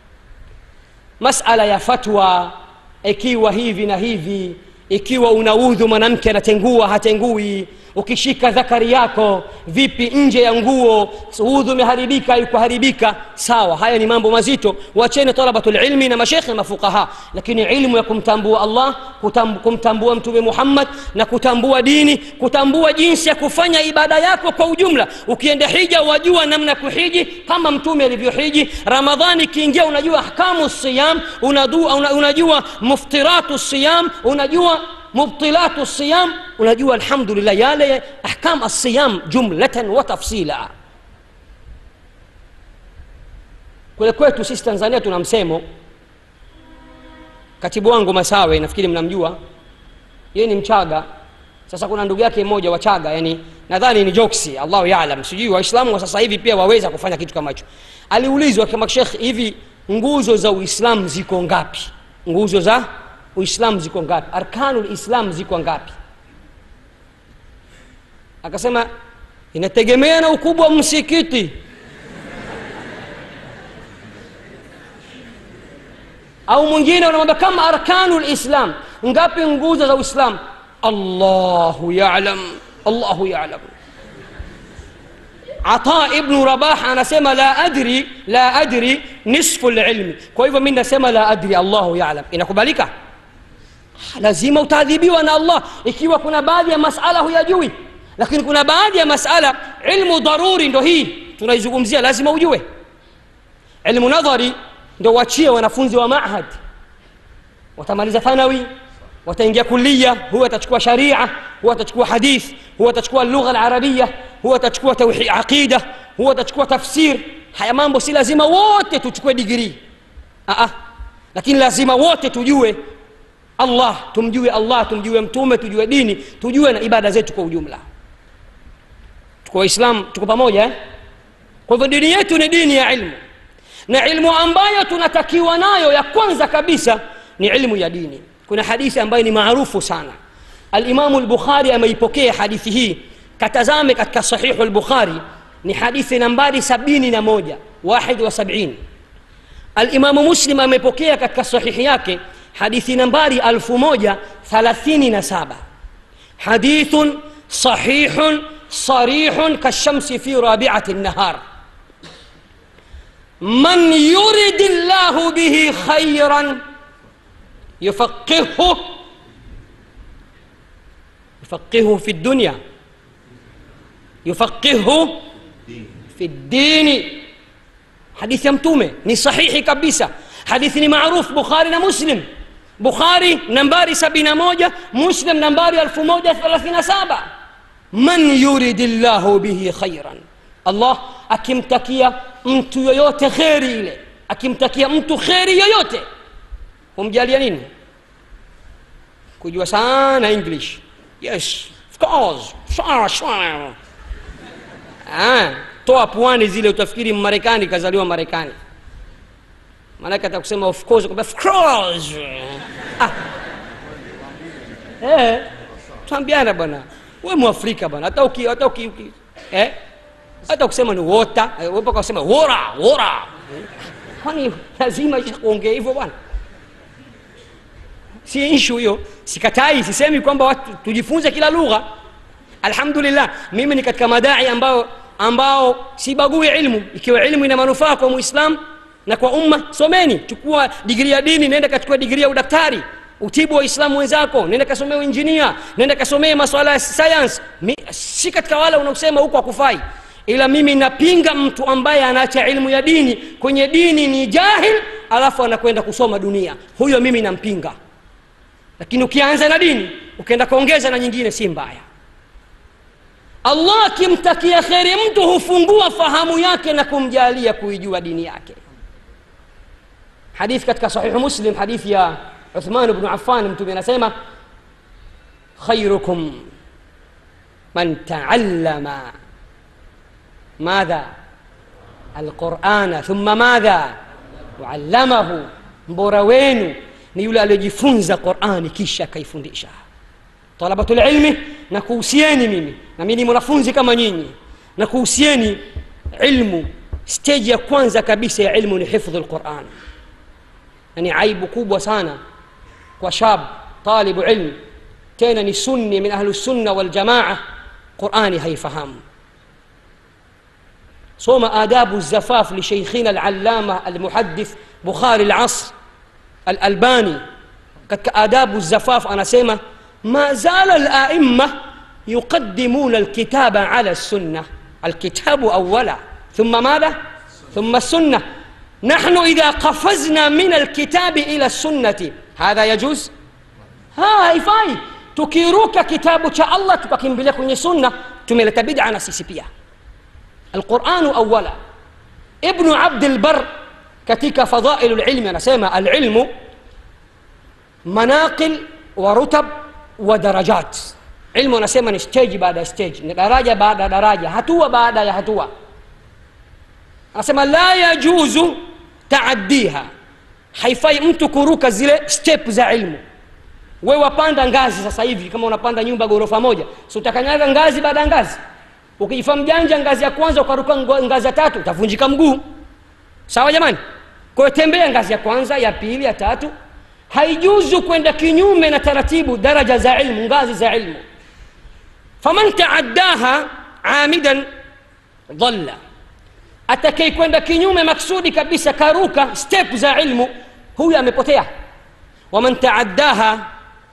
masala ya fatwa ikiwa hivi na hivi ikiwa unaudhu mwanamke anatengua hatengui ukishika dhakari yako vipi nje ya nguo udhu umeharibika ikuharibika sawa haya ni mambo mazito wacheni talabatulilmi na mashekhe na mafuqaha lakini ilmu ya kumtambua allah kutambu, kumtambua mtume muhammad na kutambua dini kutambua jinsi ya kufanya ibada yako kwa ujumla ukienda hija wajua namna ya kuhiji kama mtume alivyohiji ramadhani ikiingia unajua ahkamu siyam unajua, unajua muftiratu siyam unajua مبطلات الصيام unajua alhamdulillah yale ahkam alsiyam jumlatan wa tafsila kule kwetu sisi tanzania tuna msemo katibu wangu masawe nafikiri mnamjua yeye ni mchaga sasa kuna ndugu yake mmoja wachaga yani nadhani ni joksi allahu yalam sijui waislamu wa sasa hivi pia waweza kufanya kitu kama hicho aliulizwa kama shekh hivi nguzo za uislamu ziko ngapi nguzo za uislamu ziko ngapi arkanu lislam ziko ngapi akasema inategemea na ukubwa wa msikiti au mwingine unamwambia kama arkanu lislam ngapi nguzo za uislam allahu yalam allahu yalam ata ibnu rabah anasema la adri la adri nisfu lilmi kwa hivyo mi nasema la adri allahu yalam inakubalika lazima utaadhibiwa na allah ikiwa kuna baadhi ya masala huyajui lakini kuna baadhi ya masala ilmu dharuri ndo hii tunaizungumzia lazima ujue ilmu nadhari ndo wachie wanafunzi wa mahad watamaliza thanawi wataingia kulia huwa atachukua sharia huwa atachukua hadith huwa atachukua lugha alarabia huwa atachukua tauhid aqida huwa atachukua tafsir haya mambo si lazima wote tuchukue digrii Aa, lakini lazima wote tujue allah tumjue allah tumjue mtume tujue dini tujue na ibada zetu kwa ujumla tuko waislamu tuko pamoja eh? kwa hivyo dini yetu ni dini ya ilmu na ilmu ambayo tunatakiwa nayo ya kwanza kabisa ni ilmu ya dini kuna hadithi ambayo ni maarufu sana alimamu lbukhari ameipokea hadithi hii katazame katika sahihu lbukhari ni hadithi nambari sabini na moja wahid wa sabini alimamu muslim amepokea katika sahihi yake hadithi nambari alfu moja thalathini na saba hadithun sahihun sarihun kashamsi fi rabiati النهار من يرد الله به خيرا يفقهه يفقهه في الدنيا يفقهه في الدين حديث يمتومه ni sahihi kabisa hadithi ni maruf bukhari na muslim bukhari nambari 71 muslim nambari 1037 man yuridi llahu bihi khairan allah akimtakia mtu yoyote kheri ile akimtakia mtu kheri yoyote humjalia nini kujua sana english yes of course sure, sure. Ah, toa pwani zile utafikiri mmarekani kazaliwa marekani maanake atakusema of course kwamba of course ah. eh, tuambiana bwana we mwafrika bwana hata uki, hata uki, uki eh? hata kusema ni wota mpaka usema wora wora kwani lazima kuongea hivyo bwana si inshu hiyo sikatai sisemi kwamba watu tujifunze kila lugha alhamdulillah mimi ni katika madai ambao ambao sibagui ilmu ikiwa ilmu ina manufaa kwa muislam na kwa umma someni chukua digrii ya dini nenda kachukua digrii ya udaktari utibu waislamu wenzako nenda kasomea injinia nenda kasomee maswala ya science si katika wale unaosema huko hakufai ila mimi napinga mtu ambaye anaacha ilmu ya dini kwenye dini ni jahil alafu anakwenda kusoma dunia huyo mimi nampinga lakini ukianza na dini ukienda kuongeza na nyingine si mbaya allah akimtakia kheri mtu hufungua fahamu yake na kumjalia kuijua dini yake hadithi katika sahihu muslim hadithi ya uthman bnu affan mtume anasema khairukum man taallama ماذا القرآن ثم ماذا وعلمه mbora wenu ni yule aliyejifunza qurani kisha akaifundisha talabatulilmi na kuhusieni mimi na mimi ni mwanafunzi kama nyinyi na kuhusieni ilmu steji ya kwanza kabisa ya ilmu ni hifdhu lquran na ni aibu kubwa sana kwa shab talibu ilmi tena ni sunni min ahli sunna waljamaa qurani haifahamu صوم آداب الزفاف لشيخنا العلامة المحدث بخاري العصر الألباني قد آداب الزفاف أنا سيما ما زال الآئمة يقدمون الكتاب على السنة الكتاب أولا ثم ماذا؟ ثم السنة نحن إذا قفزنا من الكتاب إلى السنة هذا يجوز؟ ها haifai tukiruka kitabu cha allah tukakimbilia kwenye sunna tumeleta bid'a na sisi pia القرآن أولا ابن عبد البر كتك فضائل العلم أنا سيما العلم مناقل ورتب ودرجات علم أنا سيما ستيج بعد ستيج درجة بعد درجة هتوة بعد هتوة أنا سيما لا يجوز تعديها haifai mtu kuruka zile step za ilmu we wapanda ngazi sasa hivi kama unapanda nyumba ghorofa moja si utakanyaga ngazi baada ya ngazi ukijifa mjanja ngazi ya kwanza ukaruka ngazi ya tatu utavunjika mguu sawa jamani kwayo tembea ngazi ya kwanza ya pili ya tatu haijuzu kwenda kinyume na taratibu daraja za ilmu ngazi za ilmu faman taaddaha amidan dhalla atakei kwenda kinyume maksudi kabisa karuka step za ilmu huyu amepotea waman taaddaha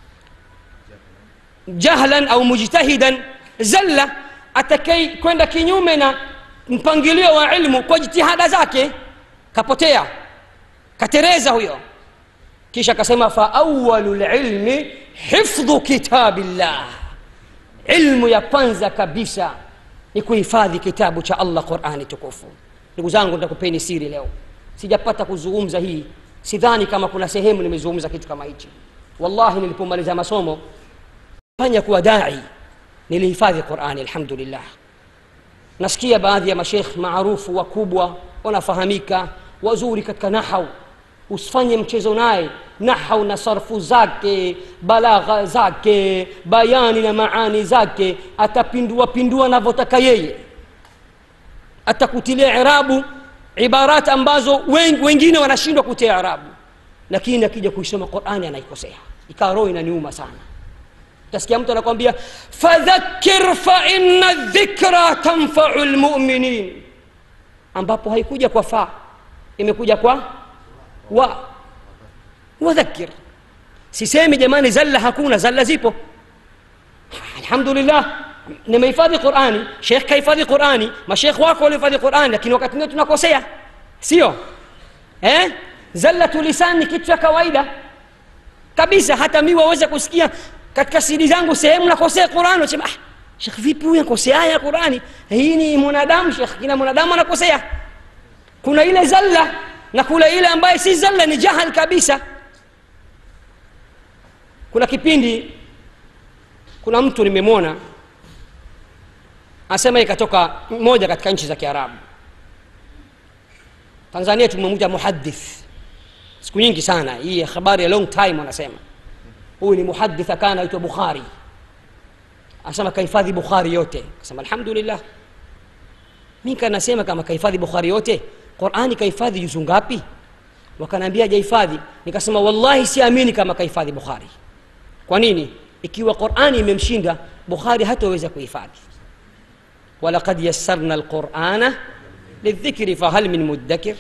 jahlan au mujtahidan zalla atakei kwenda kinyume na mpangilio wa ilmu kwa jitihada zake kapotea katereza huyo kisha akasema faawalu lilmi hifdhu kitabillah ilmu ya kwanza kabisa ni kuhifadhi kitabu cha allah qurani tukufu ndugu zangu nitakupeni siri leo sijapata kuzungumza hii sidhani kama kuna sehemu nimezungumza kitu kama hichi wallahi nilipomaliza masomo fanya kuwa dai nilihifadhi qurani alhamdulillah nasikia baadhi ya mashekh maarufu wakubwa wanafahamika wazuri katika nahau usifanye mchezo naye nahau na sarfu zake balagha zake bayani na maani zake atapindua pindua anavyotaka yeye atakutilia irabu ibarat ambazo wen, wengine wanashindwa kutia irabu lakini akija kuisoma qurani anaikosea ikawa roho inaniuma sana utasikia mtu anakwambia fadhakir faina dhikra tanfau lmuminin ambapo haikuja kwa fa imekuja kwa wa wadhakir sisemi jamani zalla hakuna zalla zipo alhamdulillah nimehifadhi qurani shekh kahifadhi qurani mashekh wako walihifadhi qurani lakini wakati mwingine tunakosea sio eh? zallatu lisan ni kitu cha kawaida kabisa hata mi waweza kusikia katika sidi zangu sehemu nakosea qurani nasema ah, shekh vipi huyu akosea aya ya qurani hii ni mwanadamu shekh kila mwanadamu anakosea kuna ile zalla na kuna ile ambaye si zalla ni jahal kabisa kuna kipindi kuna mtu nimemwona anasema ikatoka moja katika nchi za kiarabu tanzania tumemwita muhadith siku nyingi sana hii habari ya long time wanasema huyu ni muhadith akaa anaitwa bukhari anasema kahifadhi bukhari yote akasema alhamdulillah mi kanasema kama kahifadhi bukhari yote qurani kahifadhi juzu ngapi wakanaambia hajahifadhi nikasema wallahi siamini kama kahifadhi bukhari kwa nini ikiwa qurani imemshinda bukhari hataweza kuhifadhi walaqad yassarna alqurana lidhikri fahal min muddakir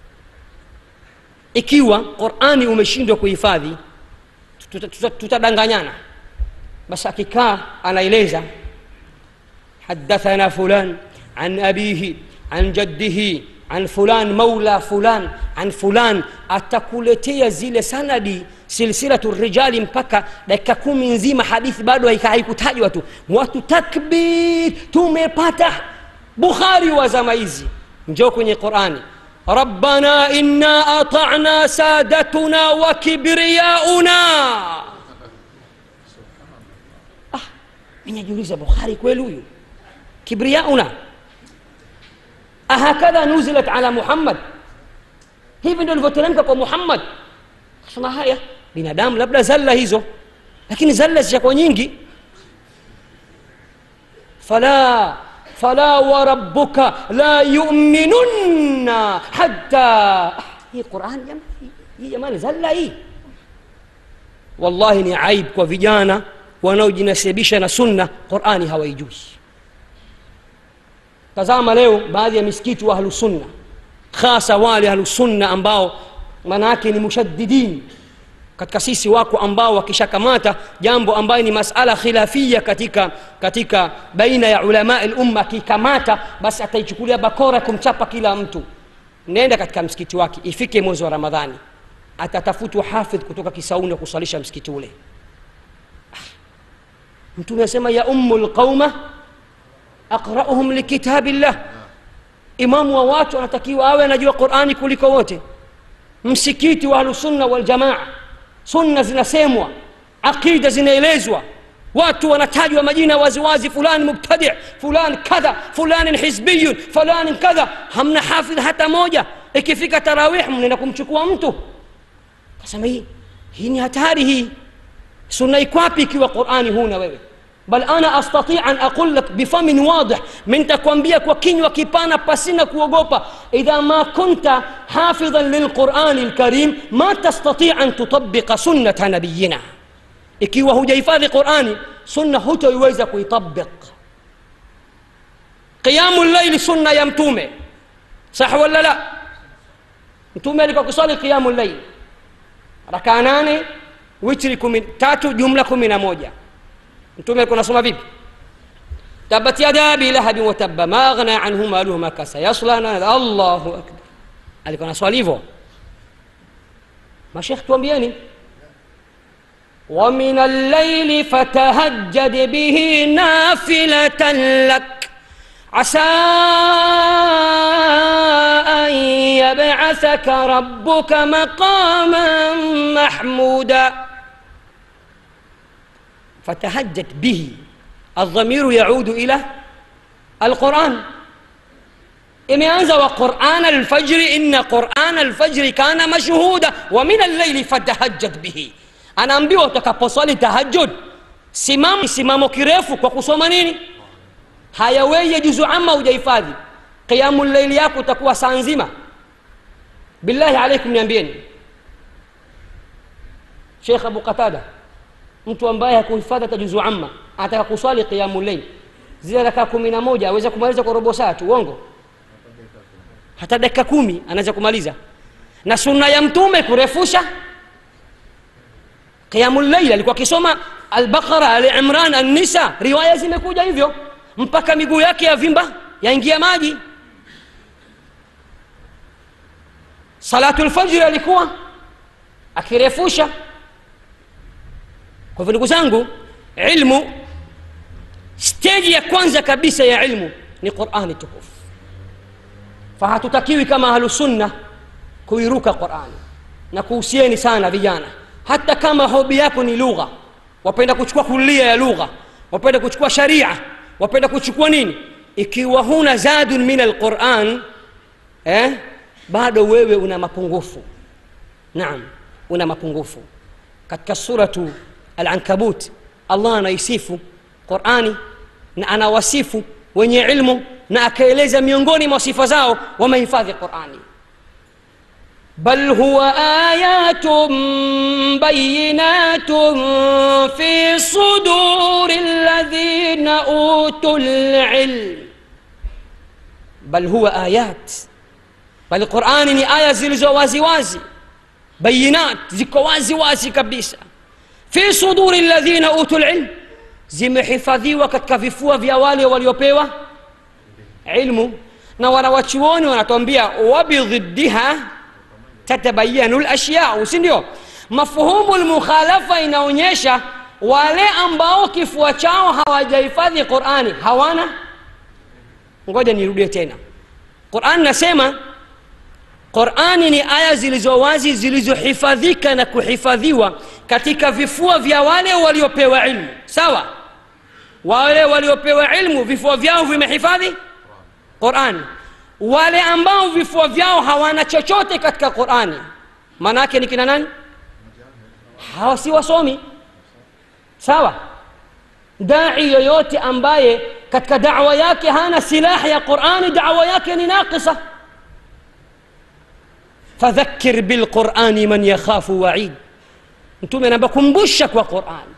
ikiwa qurani umeshindwa kuhifadhi tutadanganyana basi akikaa anaeleza hadathana fulan an abihi an jaddihi an fulan maula fulan an fulan atakuletea zile sanadi silsilatu rijali mpaka dakika kumi nzima hadithi bado haikutajwa tu watu takbir tumepata bukhari wa zama hizi njoo kwenye qurani rabbana inna atana sadatuna wa kibriyauna ah, minajiuliza bukhari kweli huyu kibriyauna ahakadha nuzilat ala muhammad hivi ndio ilivyoteremka kwa muhammad kasema haya binadamu labda zalla hizo lakini zalla zishakuwa nyingi fala fala warabbuka la yuminunna hatta hii quran jamani hii jamani zalla hii wallahi ni aib kwa vijana wanaojinasibisha na sunna qurani hawaijui tazama leo baadhi ya misikiti wa ahlusunna hasa wale ahlusunna ambao maana yake ni mushaddidin katika sisi wako ambao wakishakamata jambo ambayo ni masala khilafia katika katika baina ya ulama lumma akikamata basi ataichukulia bakora kumchapa kila mtu nenda katika msikiti wake ifike mwezi wa ramadhani atatafutwa hafidh kutoka kisauni wa kusalisha msikiti ule mtume asema ya ummu lqauma aqrauhum likitabillah imamu wa watu anatakiwa awe anajua qurani kuliko wote msikiti wa ahlusunna waljamaa sunna zinasemwa aqida zinaelezwa watu wanatajwa majina waziwazi fulani mubtadi fulani kadha fulani hizbiyun fulani kadha hamna hafidh hata moja ikifika tarawih mnaenda kumchukua mtu kasema hii hii ni hatari hii sunna ikwapi ikiwa qurani huna wewe bal ana astati an aqul lak bifamin wadih mintakwambia kwa kinywa kipana pasina kuogopa idha ma kunta hafidhan lilqurani lkarim ma tastati an tutabiqa sunnata nabiyina ikiwa hujahifadhi qurani sunna hutoiweza kuitabiq qiyamu llaili sunna ya mtume sah wala la mtume alikuwa kusali qiyamu llaili rakaa nane witri kumi, tatu jumla kumi na moja mtume alikuwa nasoma vipi tabat yada abi lahabi watabba ma aghna anhu maluhu ma kasa yasla nara allahu akbar alikuwa naswali hivyo mashekh tuambieni ومن الليل فتهجد به نافلة لك عسى أن يبعثك ربك مقاما محمودا فتهجد به الضمير يعود إلى القرآن imeanza wa qurana alfajri inna qurana alfajri kana mashhuda wa min allaili fatahajjad bihi anaambiwa utakaposwali tahajud simama simamo kirefu kwa kusoma nini haya weye juzu ama hujahifadhi qiyamu llaili yako utakuwa saa nzima billahi alaikum niambieni shekh abu qatada mtu ambaye hakuhifadhi hata juzu amma anataka kuswali qiyamu llail zile rakaa kumi na moja aweza kumaliza kwa robo saa tu uongo hata dakika kumi anaweza kumaliza na sunna ya mtume kurefusha qiyamu llail alikuwa akisoma albaqara alimran annisa riwaya zimekuja hivyo mpaka miguu yake ya vimba yaingia maji salatu lfajri alikuwa akirefusha kwa hivyo ndugu zangu ilmu steji ya kwanza kabisa ya ilmu ni qurani tukufu fahatutakiwi kama ahlusunna kuiruka qurani na kuhusieni sana vijana hata kama hobi yako ni lugha wapenda kuchukua kulia ya lugha wapenda kuchukua sharia wapenda kuchukua nini ikiwa huna zadun min alquran eh, bado wewe una mapungufu naam una mapungufu katika suratu alankabut allah anaisifu qurani na anawasifu wenye ilmu na akaeleza miongoni mwa sifa zao wamehifadhi qurani بل هو آيات بينات في صدور الذين أوتوا العلم بل هو آيات بل القرآن ni aya zilizo wazi wazi bayinat ziko wazi wazi kabisa fi suduri alladhina utu lilm zimehifadhiwa katika vifua vya wale waliopewa ilmu na wanawachuoni wanatuambia wabidhiddiha tatabayanu lashyau si ndio mafhumu lmukhalafa inaonyesha wale ambao kifua chao hawajahifadhi qurani hawana ngoja nirudie tena qurani nasema qurani ni aya zilizo wazi zilizohifadhika na kuhifadhiwa katika vifua vya wale waliopewa ilmu sawa wale waliopewa ilmu vifua vyao vimehifadhi qurani wale ambao vifua vyao hawana chochote katika qurani maana yake ni kina nani hawa si wasomi sawa dai yoyote ambaye katika dawa yake hana silaha ya qurani dawa yake ni naqisa fadhakir bilqurani man yakhafu waid mtume anaamba kumbusha kwa qurani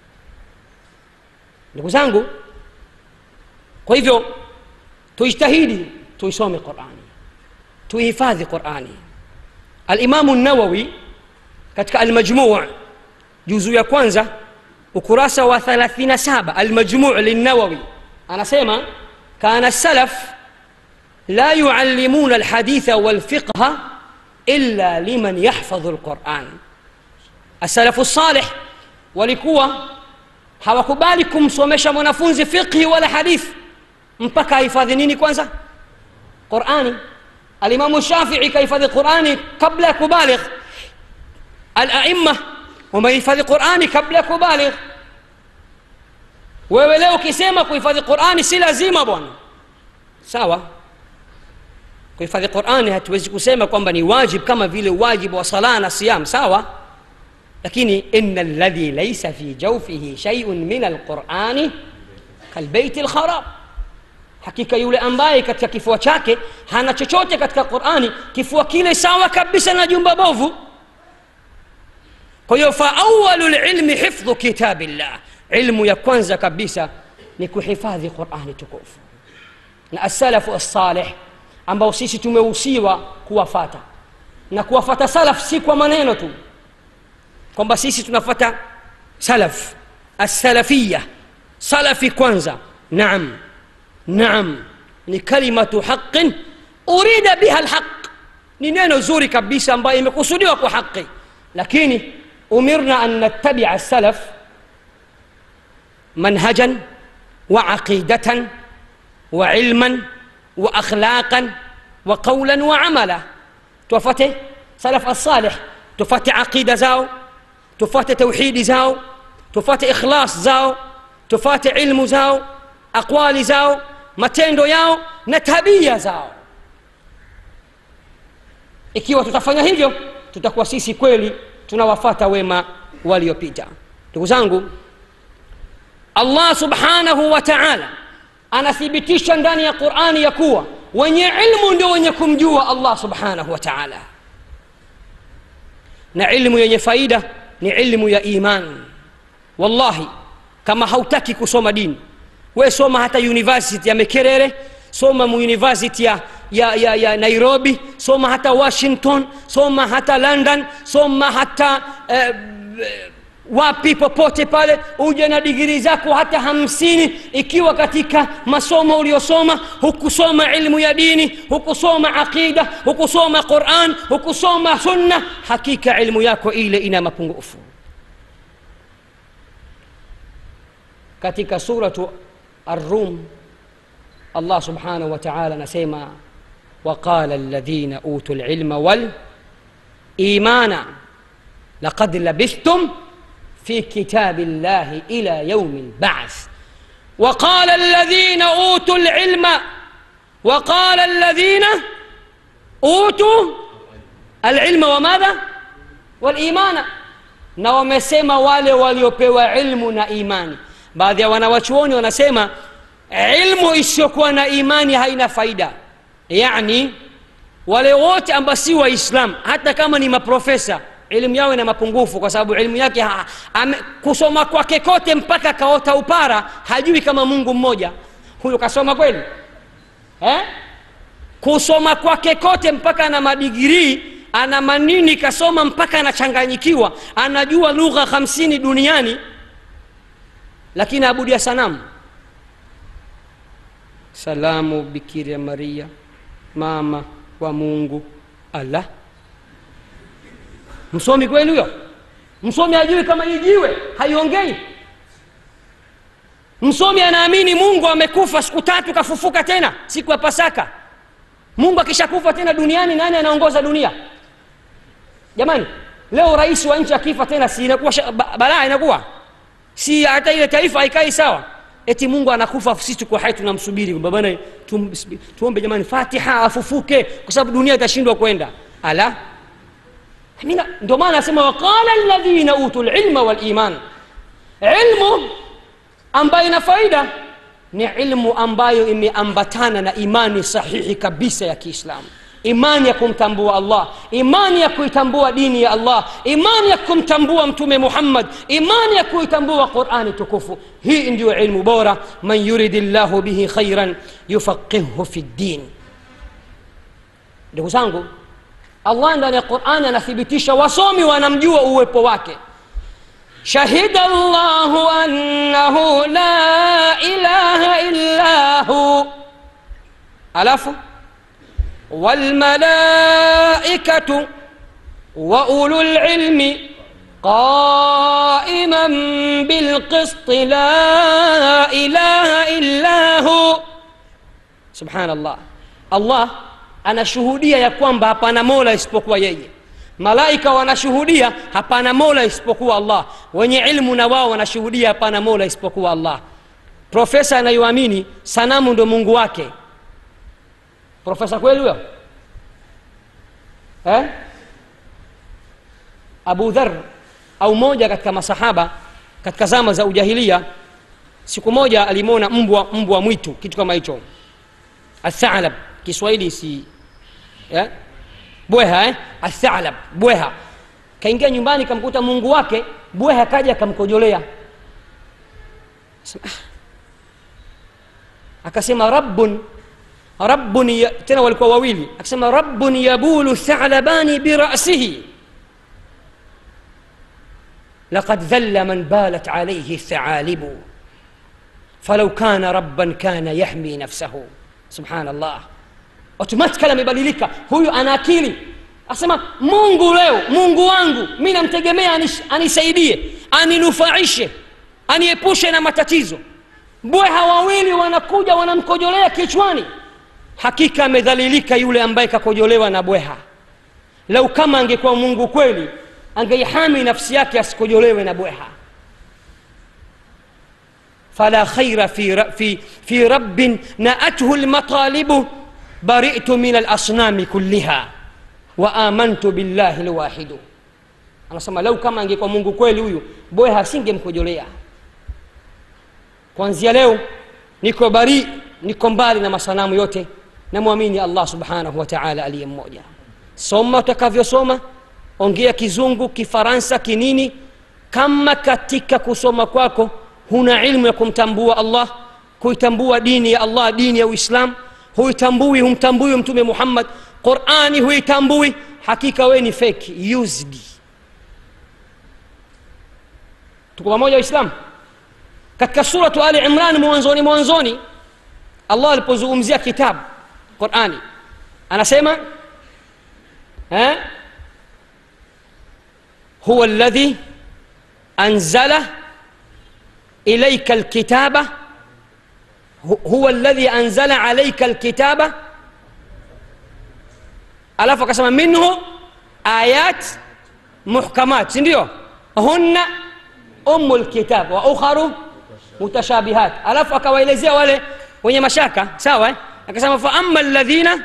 ndugu zangu kwa hivyo tujtahidi tuisome qurani tuihifadhi qurani alimamu nawawi katika almajmuu juzu ya kwanza ukurasa wa 37 almajmuu lilnawawi anasema kana salaf la yuallimuna alhaditha walfiqha illa liman yahfadhu alquran asalafu salih walikuwa hawakubali kumsomesha mwanafunzi fiqhi wala hadithi mpaka ahifadhi nini kwanza qurani alimamu shafii kahifadhi qurani kabla ya kubaligh alaima wamehifadhi qurani kabla ya kubaligh wewe leo ukisema kuhifadhi qurani si lazima bwana sawa kuhifadhi qurani hatuwezi kusema kwamba ni wajib kama vile wajibu wa sala na siyam sawa lakini ina ladhi laisa fi jaufihi shaiun min alqurani kalbeiti lkharab hakika yule ambaye katika kifua chake hana chochote katika qurani kifua kile sawa kabisa na jumba bovu kwa hiyo faawalu lilmi hifdhu kitabillah ilmu ya kwanza kabisa ni kuhifadhi qurani tukufu na assalafu assalih ambao sisi tumehusiwa kuwafata na kuwafata salaf si kwa maneno tu kwamba sisi tunafata salaf assalafiya salafi kwanza naam naam ni kalimatu haqin urida biha lhaq ni neno zuri kabisa ambayo imekusudiwa kwa haqi lakini umirna an nattabia salaf manhajan wa aqidatan wa ilman wa akhlaqan wa qawlan wa amala tuwafate salaf alsalih tufate aqida zao tufate tauhidi zao tufate ikhlas zao tufate ilmu zao aqwali zao matendo yao na tabia zao ikiwa tutafanya hivyo tutakuwa sisi kweli tunawafata wema waliopita ndugu zangu allah subhanahu wa taala anathibitisha ndani ya qurani ya kuwa wenye ilmu ndio wenye kumjua allah subhanahu wa taala na ilmu yenye faida ni ilmu ya iman wallahi kama hautaki kusoma dini we soma hata university ya mekerere soma university ya, ya, ya, ya nairobi soma hata washington soma hata london soma hata eh, wapi popote pale uje na digiri zako hata hamsini ikiwa katika masomo uliosoma hukusoma ilmu ya dini hukusoma aqida hukusoma quran hukusoma sunna hakika ilmu yako ile ina mapungufu katika suratu الروم الله سبحانه وتعالى نسيما وقال الذين أوتوا العلم والإيمان لقد لبثتم في كتاب الله إلى يوم البعث وقال الذين أوتوا العلم وقال الذين أوتوا العلم وماذا والإيمان na wamesema wale waliopewa ilmu na imani baadhi ya wanawachuoni wanasema ilmu isiyokuwa na imani haina faida yani wale wote ambao si waislam hata kama ni maprofesa elimu yao ina mapungufu kwa sababu elimu yake ha, ame, kusoma kwake kote mpaka kaota upara hajui kama mungu mmoja huyo kasoma kweli eh? kusoma kwake kote mpaka ana madigirii ana manini kasoma mpaka anachanganyikiwa anajua lugha hamsini duniani lakini abudia sanamu salamu bikiria maria mama wa mungu allah msomi kweli huyo msomi hajui kama ijiwe haiongei msomi anaamini mungu amekufa siku tatu kafufuka tena siku ya pasaka mungu akishakufa tena duniani nani anaongoza dunia jamani leo rais wa nchi akifa tena si inakuwa balaa inakuwa si hata ile taifa haikai sawa eti mungu anakufa sisi tuko hai tunamsubiri babana tum, tuombe jamani fatiha afufuke kwa sababu dunia itashindwa kwenda ala ndio maana anasema waqala alladhina utu lilma waliman ilmu ambayo ina faida ni ilmu ambayo imeambatana na imani sahihi kabisa ya kiislamu imani ya kumtambua allah imani ya kuitambua dini ya allah imani ya kumtambua mtume muhammad imani ya kuitambua qurani tukufu hii ndiyo ilmu bora man yuridi llahu bihi khairan yufaqihhu fi ddin ndugu zangu allah ndani ya qurani anathibitisha wasomi wanamjua uwepo wake شهد الله أنه لا إله إلا هو ألف والملائكة وأولو العلم قائما بالقسط لا إله إلا هو سبحان الله الله anashuhudia ya kwamba hapana mola isipokuwa yeye malaika wanashuhudia hapana mola isipokuwa allah wenye ilmu na wao wanashuhudia hapana mola isipokuwa allah profesa anayoamini sanamu ndo mungu wake profesa kweli huyo eh? abu dhar au moja katika masahaba katika zama za ujahilia siku moja alimwona mbwa mbwa mwitu kitu kama hicho athalab kiswahili si yeah? bweha eh? athalab bweha kaingia nyumbani kamkuta mungu wake bweha kaja akamkojolea Sema, ah. akasema rabbun rabbun ya, tena walikuwa wawili akasema rabbun yabulu thalabani birasihi لقد ذل من بالت عليه الثعالب فلو كان ربا كان يحمي نفسه سبحان الله automatically amebadilika huyu ana akili asema mungu leo mungu wangu mi namtegemea anis, anisaidie aninufaishe aniepushe na matatizo bweha wawili wanakuja wanamkojolea kichwani hakika amedhalilika yule ambaye kakojolewa na bweha lau kama angekuwa mungu kweli angeihami nafsi yake asikojolewe na bweha fala khaira fi, ra- fi, fi rabbin naathu lmatalibu baritu min alasnami kulliha wa amantu billahi lwahidu anasema lau kama angekuwa mungu kweli huyu bweha asingemkojolea kuanzia leo niko bari niko mbali na masanamu yote namwamini allah subhanahu wa taala aliye mmoja soma utakavyosoma ongea kizungu kifaransa kinini kama katika kusoma kwako huna ilmu ya kumtambua allah kuitambua dini ya allah dini ya uislam huitambui humtambui mtume muhammad qurani huitambui hakika wewe ni feki used tuko pamoja waislamu katika suratu ali imran mwanzoni mwanzoni allah alipozungumzia kitabu qurani anasema eh? هو الذي أنزل إليك الكتاب هو الذي أنزل عليك الكتاب alafu akasema minhu ayat muhkamat sindio hunna umu lkitab wa ukharu mutashabihat alafu akawaelezea wale wenye mashaka sawa eh? akasema faama ladhina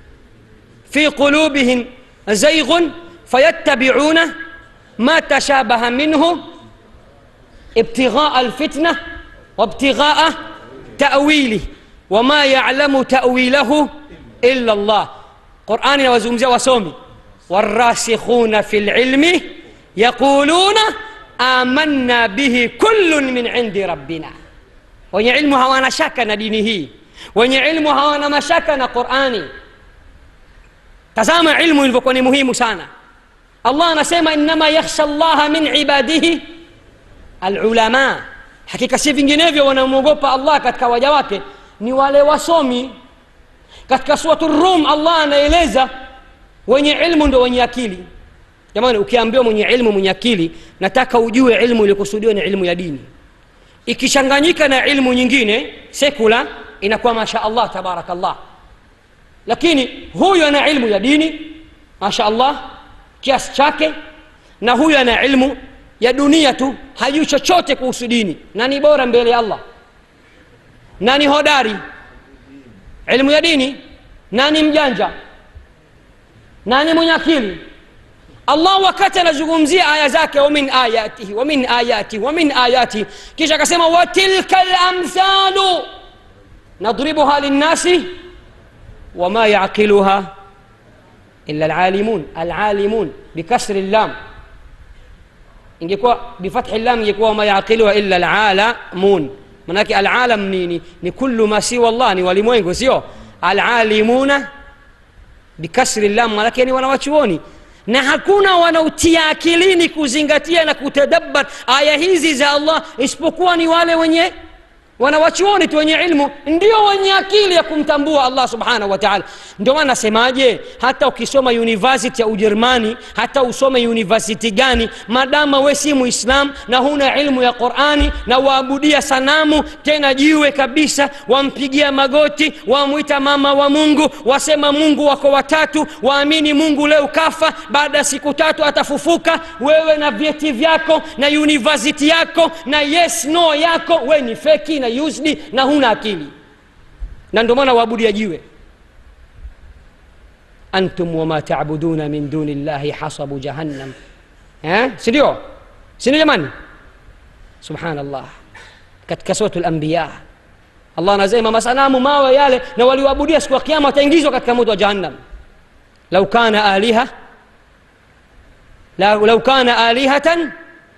fi qulubihim zaighun fayattabiuna ما تشابه منه ابتغاء الفتنه وابتغاء تاويله وما يعلم تاويله الا الله قران وزمزه وسومي والراسخون في العلم يقولون آمنا به كل من عند ربنا wenye ilmu hawana shaka na dini hii wenye ilmu hawana mashaka na qurani tazama ilmu ilivyokuwa ni muhimu sana allah anasema innama yakhsha llaha min ibadihi alulama hakika si vinginevyo wanamwogopa allah katika waja wake ni wale wasomi katika suratu rum allah anaeleza wenye ilmu ndo wenye akili jamani ukiambiwa mwenye ilmu mwenye akili nataka ujue ilmu iliyokusudiwa ni ilmu ya dini ikichanganyika na ilmu nyingine sekula inakuwa masha allah tabarakallah lakini huyu ana ilmu ya dini masha allah kiasi chake na huyu ana ilmu ya dunia tu hajui chochote kuhusu dini na ni bora mbele ya allah na ni hodari ilmu ya dini na ni mjanja na ni mwenye akili allah wakati anazungumzia aya zake wamin ayatihi wamin ayatihi wamin ayatihi kisha akasema watilka lamthalu nadribuha linnasi wama yaqiluha illa alalimun alalimun bikasri llam ingekuwa bifathi llam ingekuwa wama yaqiluha illa alalamun manake alalam ni, ni, ni kullu ma siwa llah ni walimwengu sio alalimuna bikasri llam manake ni wanawachuoni na hakuna wanaotia akilini kuzingatia na kutadabbar aya hizi za allah isipokuwa ni wale wenye wanawachuoni tu wenye ilmu ndio wenye akili ya kumtambua allah subhanahu wa taala ndio maana nasemaje hata ukisoma university ya ujerumani hata usome university gani madama we si muislam na huna ilmu ya qurani na waabudia sanamu tena jiwe kabisa wampigia magoti wamwita mama wa mungu wasema mungu wako watatu waamini mungu leo kafa baada ya siku tatu atafufuka wewe na vyeti vyako na university yako na yes no yako we ni feki na used na huna akili na ndio maana waabudia jiwe antum wama tabuduna min duni llahi hasabu jahannam eh? sindio sindio jamani subhanallah katika suratu lambiya allah anasema masanamu mawe yale na walioabudia siku ya kiama wataingizwa katika moto wa jahannam lau kana aliha lau lau kana alihatan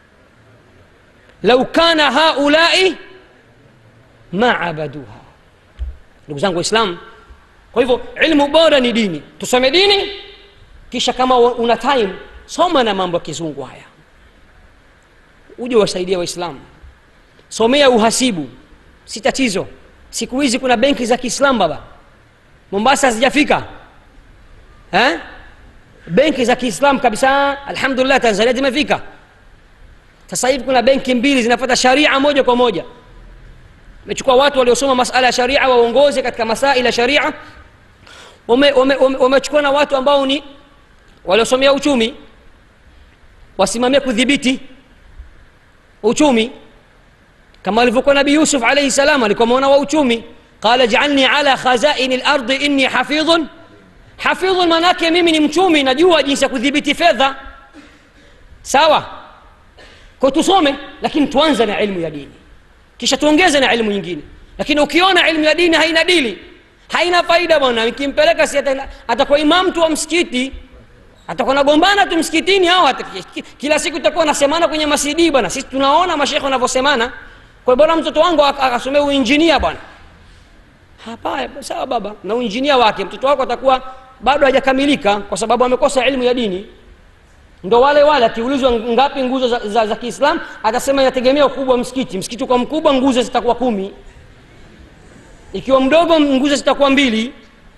lau kana haulai ma abaduha ndugu zangu waislamu kwa hivyo ilmu bora ni dini tusome dini kisha kama una time soma na mambo ya kizungu haya uje wasaidia waislamu somea uhasibu si tatizo siku hizi kuna benki za kiislamu baba mombasa hazijafika eh? benki za kiislamu kabisa alhamdulillah tanzania zimefika sasa hivi kuna benki mbili zinafata sharia moja kwa moja imechukua watu waliosoma masala ya sharia waongoze katika masaili ya sharia wamechukua wame, wame, wame na watu ambao ni waliosomea uchumi wasimamie kudhibiti uchumi kama alivyokuwa nabii yusuf alaihi salam alikuwa mwana wa uchumi qala jalni ala khazaini lardi inni hafidhun hafidhun maanaake mimi ni mchumi najua jinsi ya kudhibiti fedha sawa kwa tusome lakini tuanze na ilmu ya dini kisha tuongeze na ilmu nyingine lakini ukiona ilmu ya dini haina dili haina faida bwana ikimpeleka si atakuwa imam tu wa msikiti atakuwa nagombana tu msikitini au kila siku itakuwa nasemana kwenye masidi bwana sisi tunaona mashekhe wanavyosemana kwa bora mtoto wangu akasomea uinjinia bwana hapa sawa baba na uinjinia wake mtoto wako atakuwa bado hajakamilika kwa sababu amekosa ilmu ya dini ndo wale wale akiulizwa ngapi nguzo za, za, za kiislam atasema inategemea ukubwa wa msikiti msikiti kwa mkubwa nguzo zitakuwa kumi ikiwa mdogo nguzo zitakuwa mbili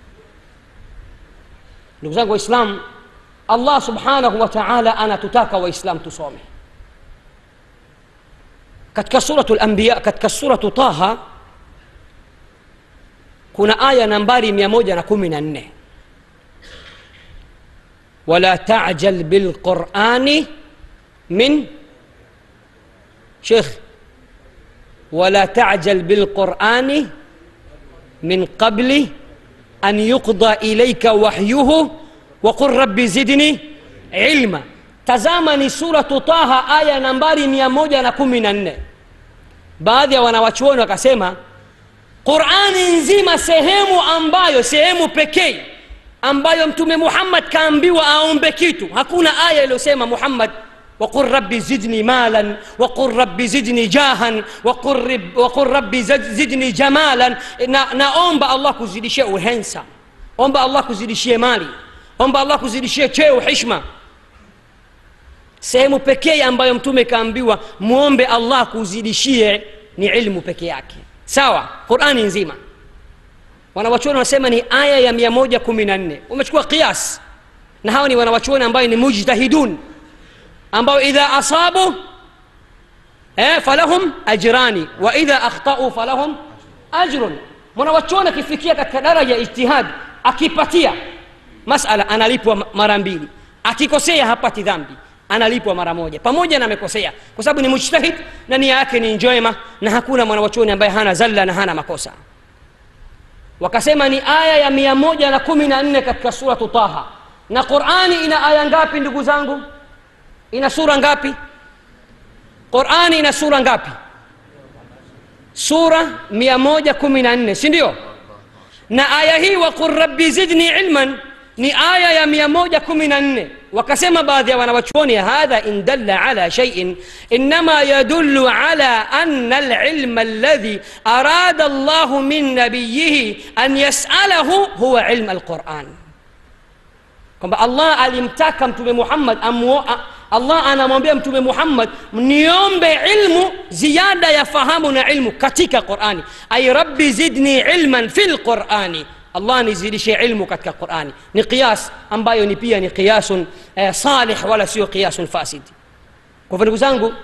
ndugu zangu waislamu allah subhanahu wa taala anatutaka waislam tusome katika suratu lambiya katika suratu taha kuna aya nambari 114 ولا تعجل بالقرآن من شيخ ولا تعجل بالقرآن من قبل أن يقضى إليك وحيه وقل رب زدني علما tazama suratu taha aya nambari 114 baadhi ya wanawachuoni wakasema qurani nzima sehemu ambayo sehemu pekee ambayo mtume muhammad kaambiwa aombe kitu hakuna aya iliyosema muhammad وقل ربي زدني مالا وقل ربي زدني جاها وقل, رب وقل ربي زدني جمالا na, naomba allah kuzidishie uhensa omba allah kuzidishie mali omba allah kuzidishie cheo hishma sehemu pekee ambayo mtume kaambiwa mwombe allah kuzidishie ni ilmu peke yake sawa qurani nzima wanawachuoni wanasema ni aya ya 114 umechukua qiyas na hawa ni wanawachuoni ambayo ni mujtahidun ambao idha asabu eh, falahum ajrani wa idha akhtau falahum ajrun mwanawachuoni akifikia katika daraja ya ijtihad akipatia masala analipwa mara mbili akikosea hapati dhambi analipwa mara moja pamoja na amekosea kwa sababu ni mujtahid na nia yake ni njema na hakuna mwanawachuoni ambaye hana zalla na hana makosa wakasema ni aya ya mia moja na kumi na nne katika suratu taha na qurani ina aya ngapi ndugu zangu ina sura ngapi qurani ina sura ngapi sura mia moja kumi na nne si ndio na aya hii waqul rabbi zidni ilman ni aya ya mia moja kumi na nne wakasema baadhi ya wanawachuoni hadha in dalla ala shaiin inama yadullu ala anna alilma alladhi arada llahu min nabiyihi an yasalahu huwa ilm alquran kwamba allah alimtaka mtume muhammad amuo, allah anamwambia mtume muhammad niombe ilmu ziada ya fahamu na ilmu katika qurani ay rabbi zidni ilman fi lqurani allah nizidishe ilmu katika qurani ni qiyas ambayo ni pia ni qiyasun eh, salih wala sio qiyasun fasid kwa hivyo ndugu zangu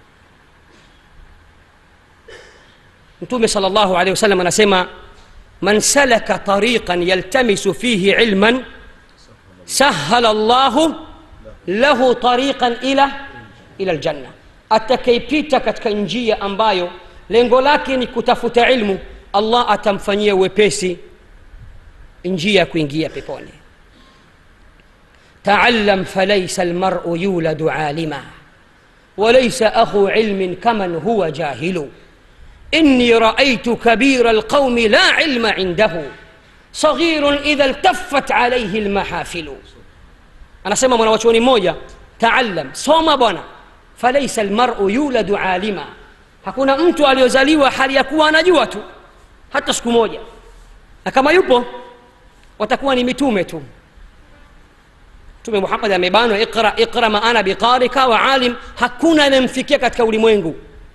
mtume sal llahu alehi wasallam anasema man salaka tariqan yaltamisu fihi ilman sahala llahu lahu tariqan ila ila ljanna atakaipita katika njia ambayo lengo lake ni kutafuta ilmu allah atamfanyia wepesi njia ya kuingia peponi taallam falaisa almaru yuladu alima وليس أخو علم كمن هو جاهل إني رأيت كبير القوم لا علم عنده صغير إذا التفت عليه المحافل anasema mwanawachuoni mmoja taallam soma bwana falaisa lmaru yuladu alima hakuna mtu aliyozaliwa hali ya kuwa anajua tu hata siku moja na kama yupo watakuwa ni mitume tu mtume muhammad amebanwa iqra iqra ma ana biqarika wa alim hakuna anayemfikia katika ulimwengu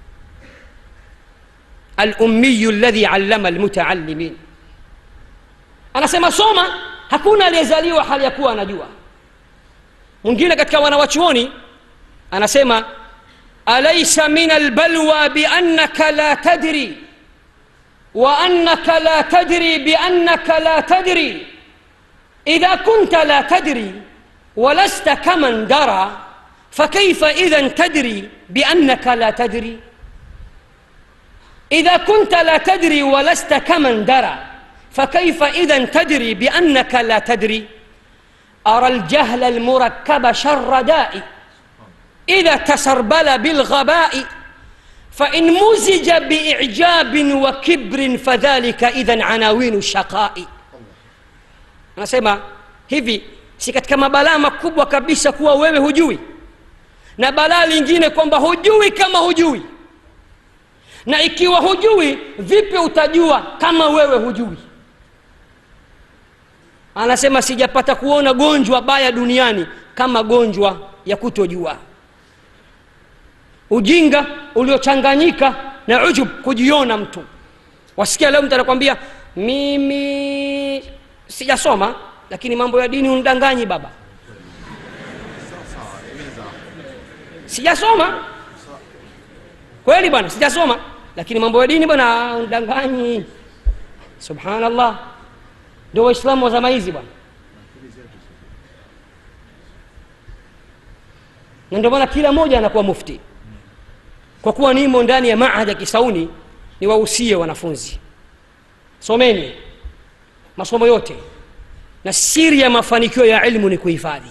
alummiyu ladhi allama almutaallimin anasema soma hakuna aliyezaliwa hali ya kuwa anajua mwingine katika wanawachuoni anasema alaisa min albalwa biannaka la tadri وأنك لا تدري بأنك لا تدري إذا كنت لا تدري ولست كمن درى فكيف إذا تدري بأنك لا تدري إذا كنت لا تدري ولست كمن درى فكيف إذا تدري بأنك لا تدري أرى الجهل المركب شر داء إذا تسربل بالغباء فإن مزج بإعجاب وكبر فذلك إذا عناوين الشقاء anasema hivi si katika mabalaa makubwa kabisa kuwa wewe hujui na balaa lingine kwamba hujui kama hujui na ikiwa hujui vipi utajua kama wewe hujui anasema sijapata kuona gonjwa baya duniani kama gonjwa ya kutojua ujinga uliochanganyika na ujub kujiona mtu wasikia leo mtu anakwambia mimi sijasoma lakini mambo ya dini unidanganyi baba sijasoma kweli bwana sijasoma lakini mambo ya dini bwana unidanganyi subhanallah ndio waislamu wa zama hizi bwana na ndio maana kila mmoja anakuwa mufti kwa kuwa nimo ndani ya maahad ya kisauni ni wahusie wanafunzi someni masomo yote na siri ya mafanikio ya ilmu ni kuhifadhi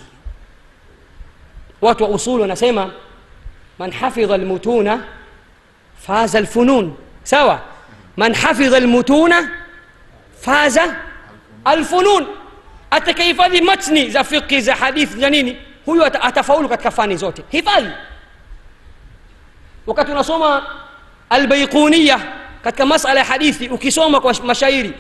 watu wa usulu wanasema man hafidha lmutuna faza lfunun sawa man hafidha lmutuna faza alfunun atakahifadhi matni za fiqhi za hadithi za nini huyu atafaulu katika fani zote hifadhi wakati unasoma albaikuniya katika masala ya hadithi ukisoma kwa mashairi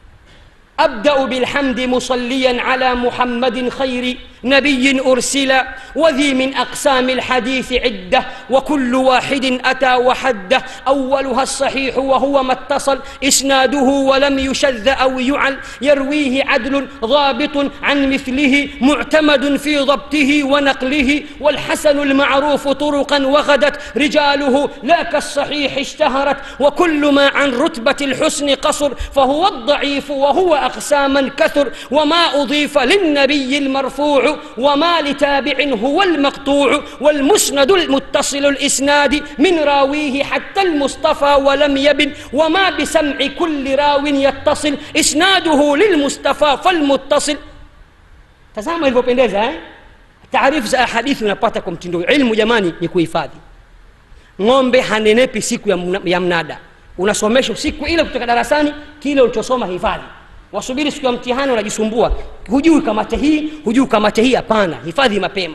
أبدأ بالحمد مصليا على محمد خير نبي أرسل وذي من أقسام الحديث عدة وكل واحد أتى وحده أولها الصحيح وهو ما اتصل إسناده ولم يشذ أو يعل يرويه عدل ضابط عن مثله معتمد في ضبطه ونقله والحسن المعروف طرقا وغدت رجاله لا كالصحيح اشتهرت وكل ما عن رتبة الحسن قصر فهو الضعيف وهو أقساما كثر وما أضيف للنبي المرفوع وما لتابع هو المقطوع والمسند المتصل الإسناد من راويه حتى المصطفى ولم يبن وما بسمع كل راو يتصل إسناده للمصطفى فالمتصل tazama ilivyopendeza eh? taarifu za hadithi unapata kwa mtindo ilmu jamani ni kuhifadhi ng'ombe hanenepi siku ya, mna, ya mnada unasomeshwa siku ile kutoka darasani kile ulichosoma hifadhi wasubiri siku ya mtihani unajisumbua hujui kamate hii hujui kamate hii hapana hifadhi mapema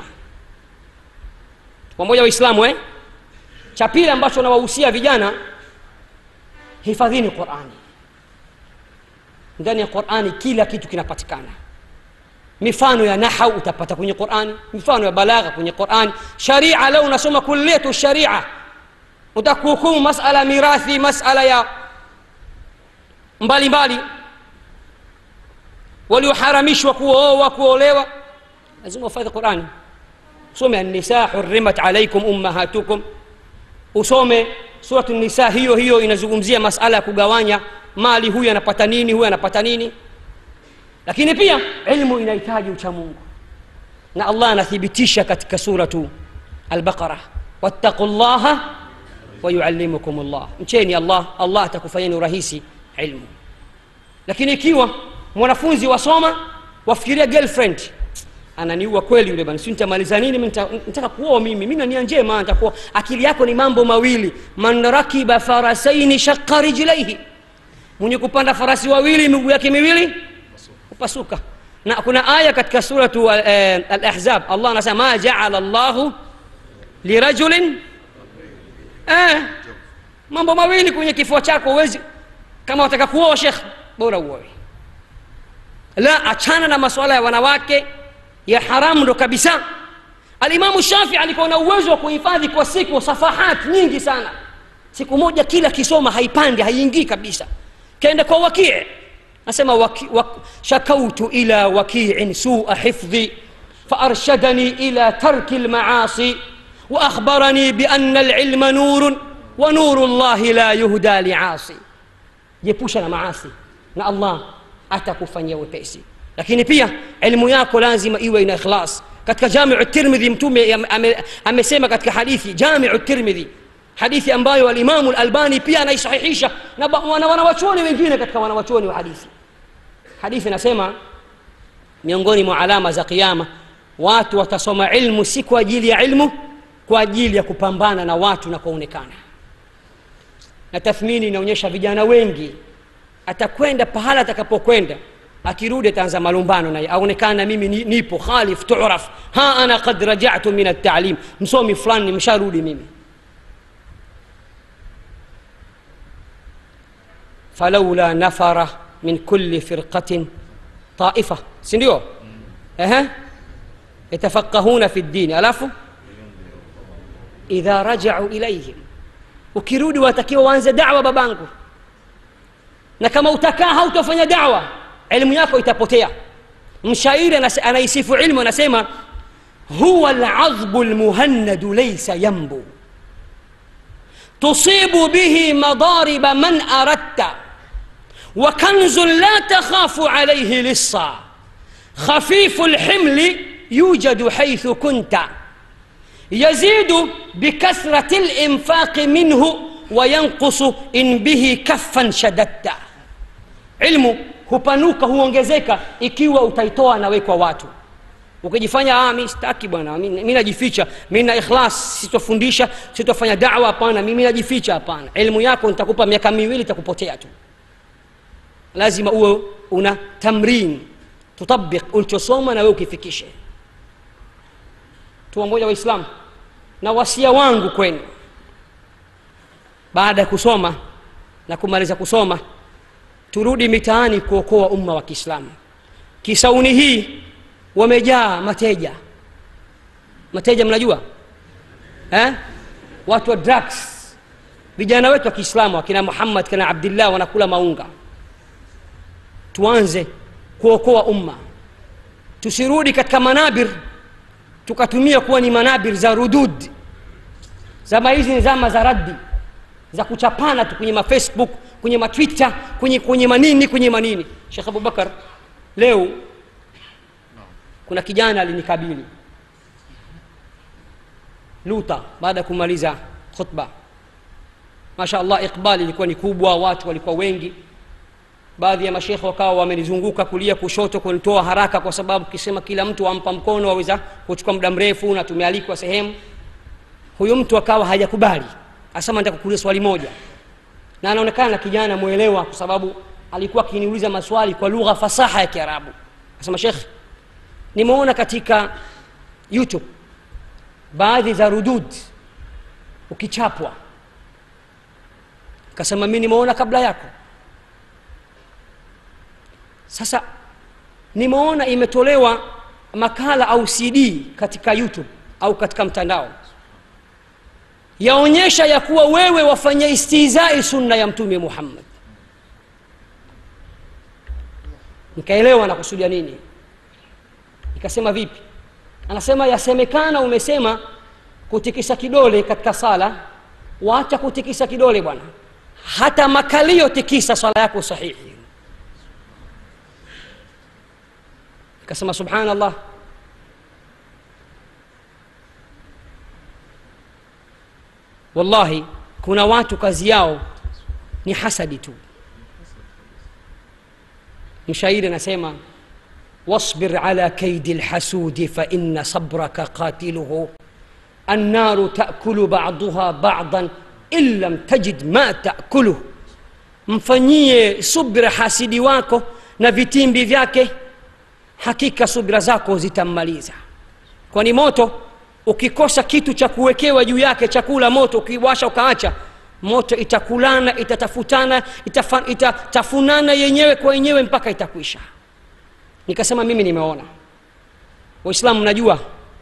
pamoja waislamu eh? cha pili ambacho nawahusia vijana hifadhini qurani ndani ya qurani kila kitu kinapatikana mifano ya nahau utapata kwenye qurani mifano ya balagha kwenye qurani sharia leo unasoma kulietu sharia utakuhukumu masala mirathi masala ya mbalimbali walioharamishwa kuoa kuolewa lazima ufadhi qurani usome annisa hurimat alaikum ummahatukum usome suratu nisa hiyo hiyo inazungumzia masala ya kugawanya mali huyu anapata nini huyu anapata nini lakini pia ilmu inahitaji uchamungu na allah anathibitisha katika suratu albaqara wattaqu llaha wayuallimukum llah mcheni allah allah atakufanyeni urahisi ilmu lakini ikiwa mwanafunzi wasoma wafikiria girlfriend ananiua kweli yule bana si nitamaliza nini mi nita- nitaka kuoa mimi mi nania njema nitakuwa akili yako ni mambo mawili man rakiba farasaini shaqa rijlaihi mwenye kupanda farasi wawili miguu yake miwili kupasuka na kuna aya katika suratu eh, al-ahzab allah anasema ma jaala llahu lirajulin eh, mambo mawili kwenye kifua chako huwezi kama wataka kuoa shekh bora uoe la achana na masuala ya wanawake ya haramu ndo kabisa alimamu shafii alikuwa na uwezo wa kuhifadhi kwa siku safahat nyingi sana siku moja kila kisoma haipandi haiingii kabisa kaenda kwa wakii nasema waki, wak, shakautu ila wakiin sua hifdhi فأرشدني إلى ترك المعاصي وأخبرني بأن العلم نور ونور الله لا يهدى لعاصي jiepusha na maasi na allah atakufanyia wepesi lakini pia elimu yako lazima iwe ina ikhlas katika jamiu tirmidhi mtume ame- ame- amesema katika hadithi jamiu tirmidhi hadithi ambayo alimamu lalbani pia anaisahihisha na ba- wana- wanawachuoni wengine katika wanawachuoni wa hadithi hadithi inasema miongoni mwa alama za qiama watu watasoma ilmu si kwa ajili ya ilmu kwa ajili ya kupambana na watu na kuonekana na tathmini inaonyesha vijana wengi atakwenda pahala atakapokwenda akirudi ataanza malumbano naye aonekana mimi ni- nipo khalif turaf ha ana qad rajatu min altalim msomi fulani msharudi mimi falaula nafara min kulli firqatin taifa sindio ehe yatafaqahuna fi ddini alafu idha rajau ilaihim ukirudi watakiwa waanze dawa babangu na kama utakaa hautafanya dawa elimu yako itapotea mshairi anas- anaisifu ilmu anasema huwa ladhbu lmuhannadu laisa yambu tusibu bihi madariba man aradta وكنز لا تخاف عليه لصا خفيف الحمل يوجد حيث كنت يزيد بكثرة الإنفاق منه وينقص إن به كفا شددت علم hupanuka huongezeka ikiwa utaitoa nawe kwa watu ukijifanya ah, mi sitaki bwana mi mi najificha mi na ikhlas sitofundisha sitofanya dawa hapana mimi najificha hapana elimu yako nitakupa miaka miwili itakupotea tu lazima uwe una tamrin tutabik ulichosoma na wewe ukifikishe tu moja waislamu na wasia wangu kwenu baada ya kusoma na kumaliza kusoma turudi mitaani kuokoa umma wa kiislamu kisauni hii wamejaa mateja mateja mnajua eh? watu wa drugs vijana wetu wa kiislamu akina muhammad kina abdillah wanakula maunga tuanze kuokoa umma tusirudi katika manabir tukatumia kuwa ni manabir za rudud zama hizi ni zama za raddi za kuchapana tu kwenye mafacebook kwenye matwitter kwenye, kwenye manini kwenye manini shekh abubakar leo kuna kijana alinikabili luta baada ya kumaliza khutba masha allah iqbali ilikuwa ni kubwa watu walikuwa wengi baadhi ya mashekhe wakawa wamenizunguka kulia kushoto kunitoa haraka kwa sababu kisema kila mtu ampa mkono waweza kuchukua muda mrefu na tumealikwa sehemu huyu mtu akawa hajakubali asema nataka kuuliza swali moja na anaonekana na kijana mwelewa kwa sababu alikuwa akiniuliza maswali kwa lugha fasaha ya kiarabu asema shekh nimeona katika youtube baadhi za rudud ukichapwa kasema mi nimeona kabla yako sasa nimeona imetolewa makala au cd katika youtube au katika mtandao yaonyesha ya kuwa wewe wafanya istizai sunna ya mtume muhammad nikaelewa nakusudia nini nikasema vipi anasema yasemekana umesema kutikisa kidole katika sala waacha kutikisa kidole bwana hata makalio tikisa swala yako sahihi nikasema subhanallah wallahi kuna watu kazi yao ni hasadi tu mshairi anasema واصبر على كيد الحسود فإن صبرك قاتله النار تأكل بعضها بعضا إن لم تجد ما تأكله mfanyie subira hasidi wako na vitimbi vyake hakika subira zako zitammaliza kwani moto ukikosa kitu cha kuwekewa juu yake chakula moto ukiwasha ukaacha moto itakulana itatafutana itafa, itatafunana yenyewe kwa yenyewe mpaka itakwisha nikasema mimi nimeona waislamu mnajua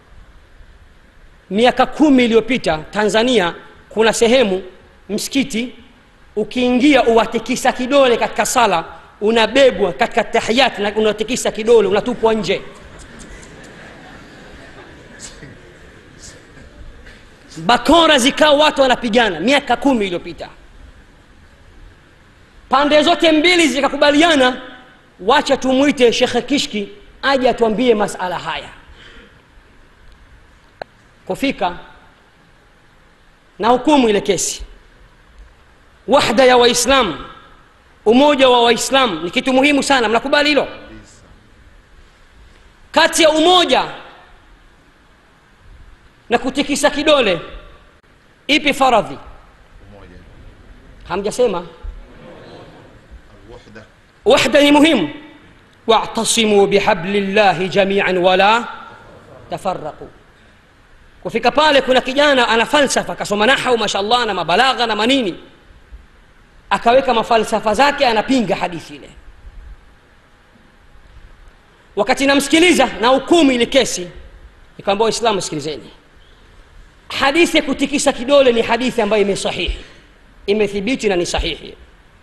miaka kumi iliyopita tanzania kuna sehemu msikiti ukiingia uwatikisa kidole katika sala unabebwa katika tahiyat na unatikisa kidole unatupwa nje bakora zikawa watu wanapigana miaka kumi iliyopita pande zote mbili zikakubaliana wacha tumwite shekhe kishki aje atuambie masala haya kufika na hukumu ile kesi wahda ya waislamu umoja wa waislamu ni kitu muhimu sana mnakubali hilo kati ya umoja na kutikisa kidole ipi faradhi umoja hamjasema alwahda wahda ni muhimu wa'tasimu bihabli llahi jamian wala tafaraqu kufika pale kuna kijana ana falsafa akasoma nahau mashallah na mabalagha na manini akaweka mafalsafa zake anapinga hadithi ile wakati namsikiliza na hukumu ile kesi nikamwambia waislamu sikilizeni hadithi ya kutikisa kidole ni hadithi ambayo imesahihi imethibiti na ni sahihi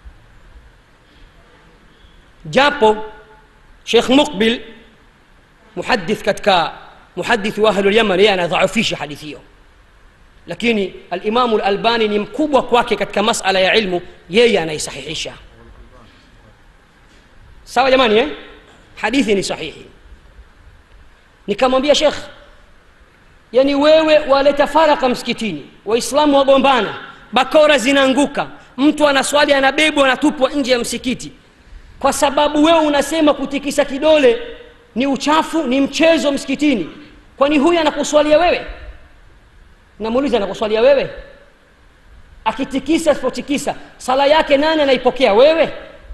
japo shekh muqbil muhadith katika muhadithi wa ahlu lyaman yeye anadhaifisha hadithi hiyo lakini alimamu lalbani ni mkubwa kwake katika masala ya ilmu yeye anaisahihisha sawa jamani eh? hadithi ni sahihi nikamwambia shekh yani wewe waleta faraka msikitini waislamu wagombana bakora zinaanguka mtu anaswali anabebwa anatupwa nje ya msikiti kwa sababu wewe unasema kutikisa kidole ni uchafu ni mchezo msikitini kwani huyu anakuswalia wewe namuuliza anakuswalia wewe akitikisa asipotikisa sala yake nani anaipokea wewe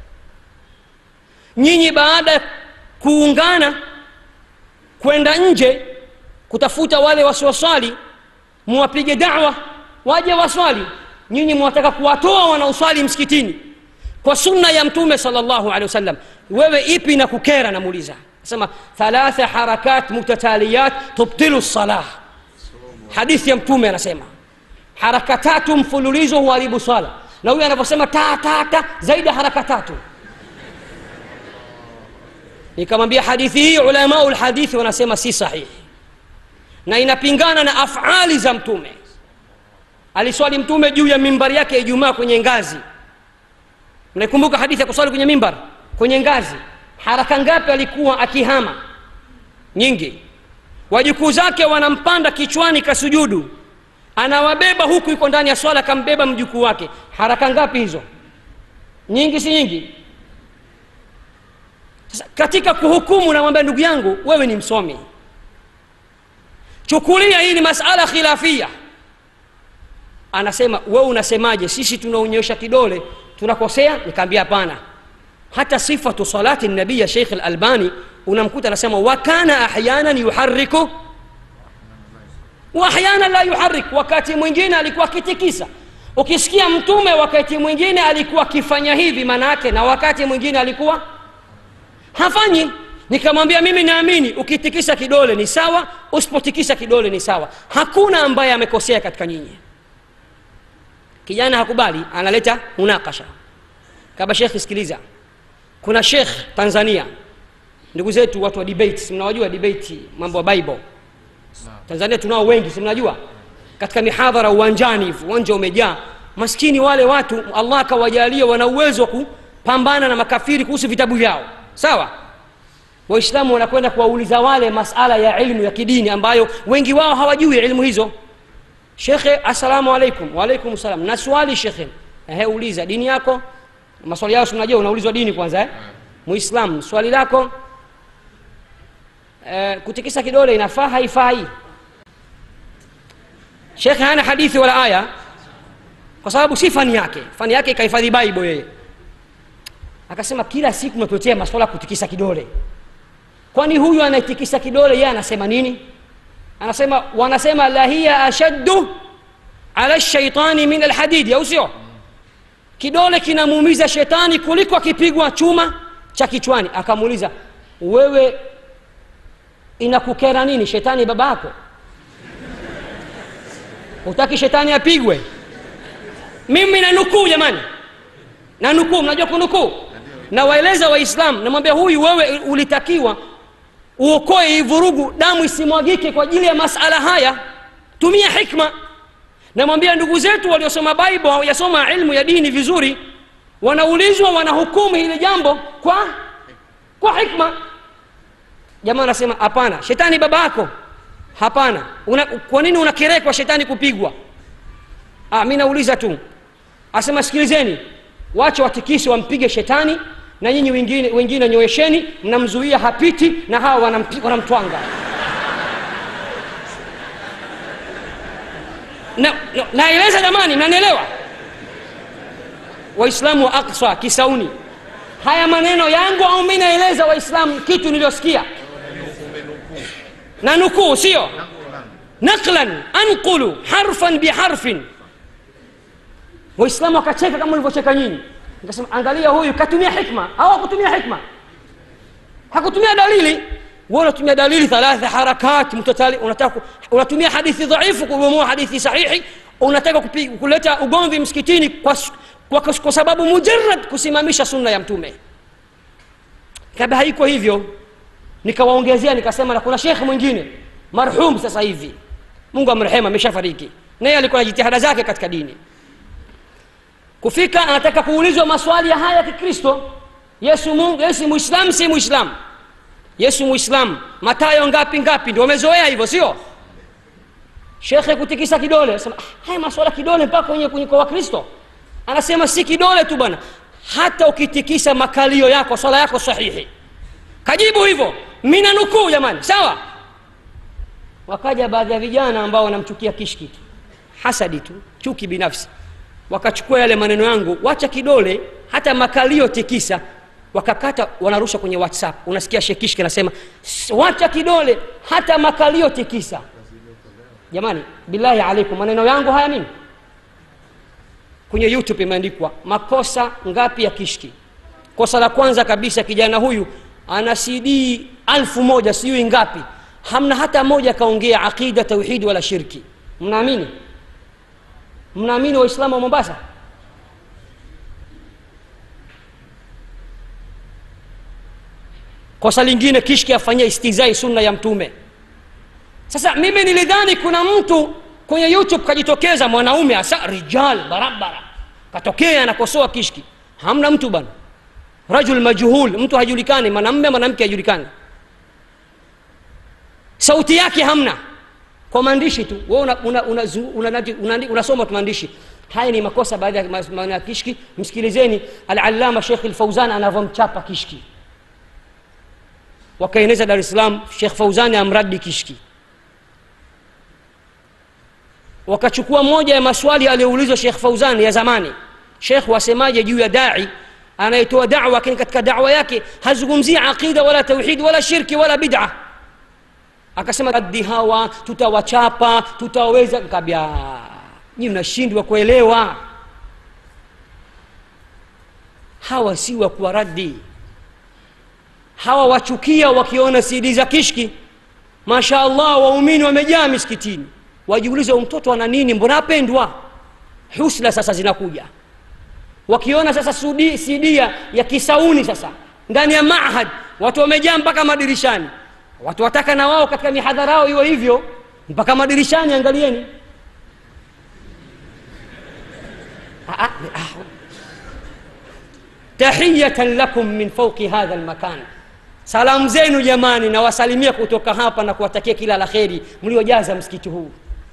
nyinyi baada ya kuungana kwenda nje kutafuta wale wasioswali muwapige dawa waje waswali nyinyi mwataka kuwatoa wanaoswali msikitini kwa sunna ya mtume salllahu alehi wasallam wewe ipi na kukera namuuliza sema thalatha harakat mutataliyat tubtilu salah hadithi ya mtume anasema haraka tatu mfululizo huharibu swala na huyu anavyosema ta ta ta zaidi ya haraka tatu nikamwambia hadithi hii ulamau lhadithi wanasema si sahihi na inapingana na afali za mtume aliswali mtume juu ya mimbari yake ya ijumaa kwenye ngazi mnaikumbuka hadithi ya kuswali kwenye mimbar kwenye ngazi haraka ngapi alikuwa akihama nyingi wajukuu zake wanampanda kichwani kasujudu anawabeba huku yuko ndani ya swala akambeba mjukuu wake haraka ngapi hizo nyingi si nyingi sasa katika kuhukumu namwambia ndugu yangu wewe ni msomi chukulia hii ni masala khilafia anasema wewe unasemaje sisi tunaonyesha kidole tunakosea nikaambia hapana hata sifatu salati nabii ya sheikh lalbani unamkuta anasema wakana ahyanan yuhariku wa ahyana la yuharik wakati mwingine alikuwa akitikisa ukisikia mtume wakati mwingine alikuwa akifanya hivi maana yake na wakati mwingine alikuwa hafanyi nikamwambia mimi naamini ukitikisa kidole ni sawa usipotikisa kidole ni sawa hakuna ambaye amekosea katika nyinyi kijana hakubali analeta munakasha kaba shekh sikiliza kuna shekh tanzania ndugu zetu watu wa debate si mnawajua debate mambo ya bible tanzania tunao wengi si mnajua katika mihadhara uwanjani hivi uwanja umejaa maskini wale watu allah akawajalia wana uwezo wa kupambana na makafiri kuhusu vitabu vyao sawa waislamu wanakwenda kuwauliza wale masala ya ilmu ya kidini ambayo wengi wao hawajui ilmu hizo shekhe assalamu alaikum waalaikum salam na swali shekhe ehe uliza dini yako maswali yao sinajua unaulizwa dini kwanza eh? muislam swali lako eh, kutikisa kidole inafaa haifai shekhe hana hadithi wala aya kwa sababu si fani yake fani yake ikahifadhi bible yeye akasema kila siku natuletea maswala ya kutikisa kidole kwani huyu anayetikisa kidole yeye anasema nini anasema wanasema la hiya ashaddu ala shaitani min alhadidi au sio kidole kinamuumiza shetani kuliko akipigwa chuma cha kichwani akamuuliza wewe inakukera nini shetani baba yako utaki shetani apigwe mimi nanukuu jamani nanukuu mnajua kunukuu nawaeleza waislamu namwambia huyu wewe ulitakiwa uokoe hii vurugu damu isimwagike kwa ajili ya masala haya tumia hikma namwambia ndugu zetu waliosoma bible hawajasoma ilmu ya dini vizuri wanaulizwa wanahukumu hili jambo kwa kwa hikma jamaa anasema hapana shetani baba yako hapana una, kwa nini unakerekwa shetani kupigwa ah, mi nauliza tu asema sikilizeni wache watikisi wampige shetani na nyinyi wengine wengine nyoesheni mnamzuia hapiti na hawa wanampi- wanamtwanga na, na, naeleza jamani mnanielewa waislamu wa aksa kisauni haya maneno yangu au mi naeleza waislamu kitu niliyosikia na nukuu sio naqlan anqulu harfan biharfin waislamu wakacheka kama ulivyocheka nyinyi nikasema angalia huyu katumia hikma au hakutumia hikma hakutumia dalili wewe unatumia dalili thalatha harakat mtatali unataka ku- unatumia hadithi dhaifu kubomoa hadithi sahihi unataka kupi, kuleta ugomvi msikitini kwa, s- kwa, kwa, kwa sababu mujarad kusimamisha sunna ya mtume kabla haiko hivyo nikawaongezea nikasema na kuna shekhe mwingine marhum sasa hivi mungu amrehemu ameshafariki naye alikuwa na jitihada zake katika dini kufika anataka kuulizwa maswali ya haya ya kikristo yesu mungu yesu muislamu si muislamu yesu muislamu matayo ngapi ngapi ndio wamezoea hivyo sio shekhe kutikisa kidole anasema ah, haya maswala kidole mpaka kwenye kwenye kwa wakristo anasema si kidole tu bwana hata ukitikisa makalio yako swala yako sahihi kajibu hivyo mina nukuu jamani sawa wakaja baadhi ya vijana ambao wanamchukia kishki tu hasadi tu chuki binafsi wakachukua yale maneno yangu wacha kidole hata makalio tikisa wakakata wanarusha kwenye whatsapp unasikia shekishki anasema "S- wacha kidole hata makalio tikisa jamani billahi alaikum maneno yangu haya mimi kwenye youtube imeandikwa makosa ngapi ya kishki kosa la kwanza kabisa kijana huyu ana cd alfu moja sijui ngapi hamna hata moja akaongea aqida tauhidi wala shirki mnaamini mnaamini waislamu wa mombasa kosa lingine kishki afanyia istizai sunna ya mtume sasa mimi nilidhani kuna mtu kwenye youtube kajitokeza mwanaume hasa rijal barabara katokea anakosoa kishki hamna mtu bana rajul majhul mtu hajulikani mwanamme mwanamke hajulikani sauti yake hamna kwa maandishi tu we unasoma una, una, una, una, una, unasoma tu maandishi haya ni makosa baadhi ya mas- maneno ya kishki msikilizeni alalama shekh lfauzan anavyomchapa kishki wakaeneza dar es salaam shekh fauzani amradi kishki wakachukua moja ya maswali aliyoulizwa shekh fauzani ya zamani shekh wasemaje juu ya dai anayetoa dawa lakini katika dawa yake hazungumzii aqida wala tauhidi wala shirki wala bid'a akasema raddi hawa tutawachapa tutaweza kabia nyi mnashindwa kuelewa hawa si wa kuwa raddi hawa wachukia wakiona sidi za kishki masha allah waumini wamejaa misikitini wajiulize huyu mtoto ana nini mbona apendwa husna sasa zinakuja wakiona sasa sudi, sidia ya kisauni sasa ndani ya mahad watu wamejaa mpaka madirishani watu wataka na wao katika mihadhara yao iwe hivyo mpaka madirishani angalieni Ah, ah, ah. tahiyatan lakum min fauqi hadha lmakan salamu zenu jamani nawasalimia kutoka hapa na kuwatakia kila la kheri mliojaza msikiti huu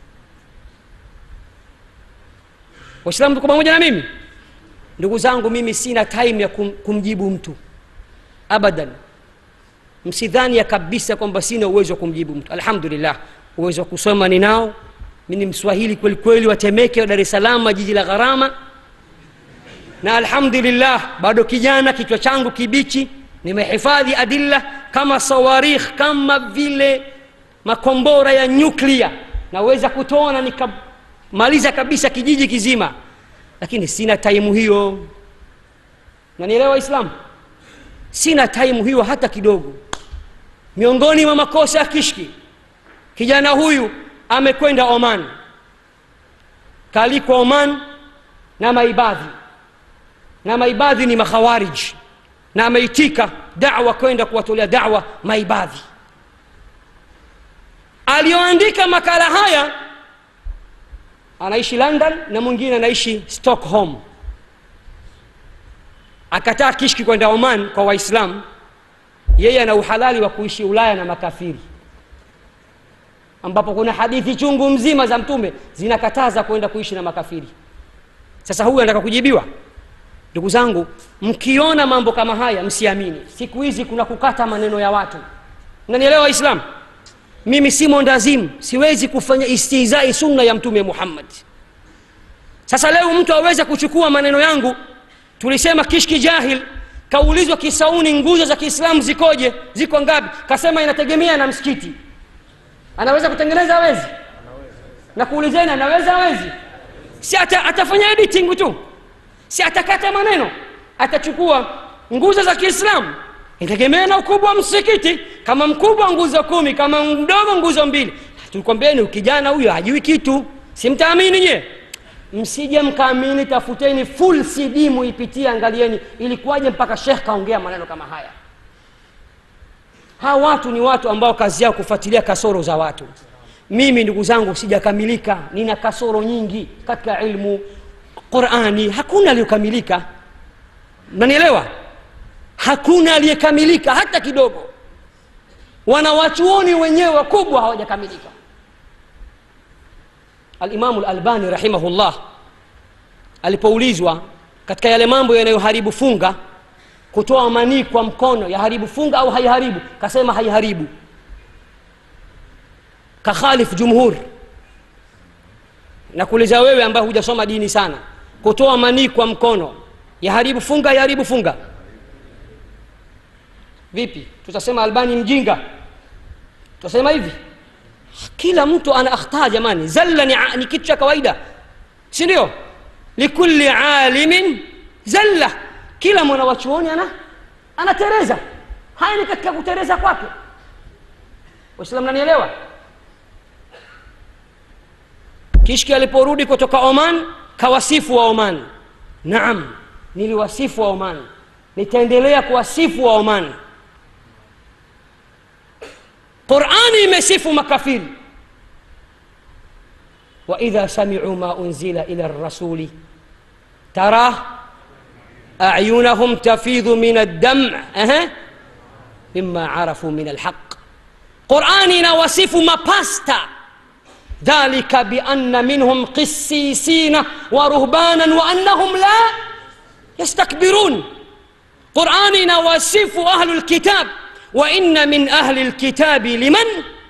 waislamu tuko pamoja na mimi ndugu zangu mimi sina time ya kum, kumjibu mtu abadan msidhani ya kabisa kwamba sina uwezo wa kumjibu mtu alhamdulillah uwezo wa kusoma ninao mi ni mswahili kweli kweli watemeke wa dar es salaam jiji la gharama na alhamdulillah bado kijana kichwa changu kibichi nimehifadhi adilla kama sawarikh kama vile makombora ya nyuklia naweza kutoa na nikamaliza kabisa kijiji kizima lakini sina taimu hiyo nanielewa islamu sina taimu hiyo hata kidogo miongoni mwa makosa ya kishki kijana huyu amekwenda oman kaalikwa oman na maibadhi na maibadhi ni makhawariji na ameitika dawa kwenda kuwatolea dawa maibadhi aliyoandika makala haya anaishi london na mwingine anaishi stockholm akataa kishki kwenda oman kwa waislamu yeye ana uhalali wa kuishi ulaya na makafiri ambapo kuna hadithi chungu mzima za mtume zinakataza kwenda kuishi na makafiri sasa huyu anataka kujibiwa ndugu zangu mkiona mambo kama haya msiamini siku hizi kuna kukata maneno ya watu nanielewa waislamu mimi si mondazimu siwezi kufanya istihzai sunna ya mtume muhammad sasa leo mtu aweze kuchukua maneno yangu tulisema kishki jahil kaulizwa kisauni nguzo za kiislamu zikoje ziko ngapi kasema inategemea na msikiti anaweza kutengeneza awezi na kuulizeni anaweza awezi si ata, atafanya editing tu si atakata maneno atachukua nguzo za kiislamu inategemea na ukubwa wa msikiti kama mkubwa nguzo kumi kama mdogo nguzo mbili tulikwambieni ukijana huyo hajui kitu simtaamini nye msije mkaamini tafuteni full cd muipitie angalieni ilikuwaje mpaka shekh kaongea maneno kama haya hawa watu ni watu ambao kazi yao kufuatilia kasoro za watu mimi ndugu zangu sijakamilika nina kasoro nyingi katika ilmu qurani hakuna aliyokamilika nanielewa hakuna aliyekamilika hata kidogo wanawachuoni wenyewe wakubwa hawajakamilika alimamu lalbani rahimahullah alipoulizwa katika yale mambo yanayoharibu funga kutoa manii kwa mkono yaharibu funga au haiharibu kasema haiharibu kakhalif jumhur na kuuliza wewe ambaye hujasoma dini sana kutoa manii kwa mkono yaharibu funga yaharibu funga vipi tutasema albani mjinga tutasema hivi kila mtu ana akhtaa jamani zalla ni, ni kitu cha kawaida si ndio likulli alimin zalla kila mwana wa chuoni ana anatereza haya ni katika kutereza kwake waislamu nanielewa kishki aliporudi kutoka oman kawasifu wa oman naam niliwasifu wa oman nitaendelea kuwasifu wa oman qurani imesifu makafiri waidha samicu ma unzila ila rasuli tara أعينهم تفيض من الدمع أه. مما عرفوا من الحق قرآننا وصف مباستا ذلك بأن منهم قسيسين ورهبانا وأنهم لا يستكبرون قرآننا وصف أهل الكتاب وإن من أهل الكتاب لمن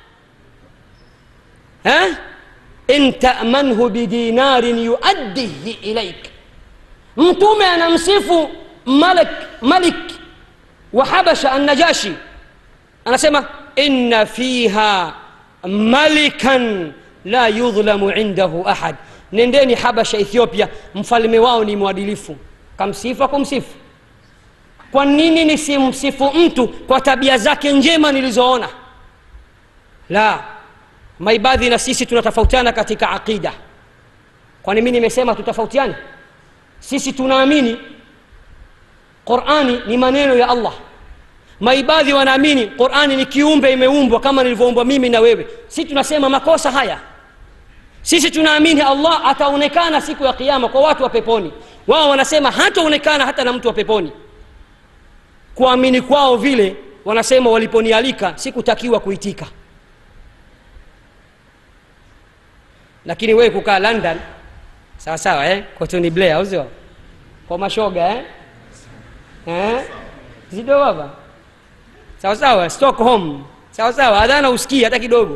ها إن تأمنه بدينار يؤديه إليك mtume anamsifu malik malik wa habasha annajashi anasema inna fiha malikan la yudhlamu indahu ahad nendeni habasha ethiopia mfalme wao ni mwadilifu kamsifa kumsifu kwa nini nisimsifu mtu kwa tabia zake njema nilizoona la maibadhi na sisi tunatofautiana katika aqida kwani mi nimesema tutofautiane sisi tunaamini qurani ni maneno ya allah maibadhi wanaamini qurani ni kiumbe imeumbwa kama nilivyoumbwa mimi na wewe sisi tunasema makosa haya sisi tunaamini allah ataonekana siku ya kiama kwa watu wa peponi wao wanasema hataonekana hata na mtu wa peponi kuamini kwao vile wanasema waliponialika sikutakiwa kuitika lakini wewe kukaa london sawa sawa eh? kwa Tony Blair au sio? Kwa mashoga eh? Eh? Zido baba. sawa sawa stockholm sawa sawa adhana usikii hata kidogo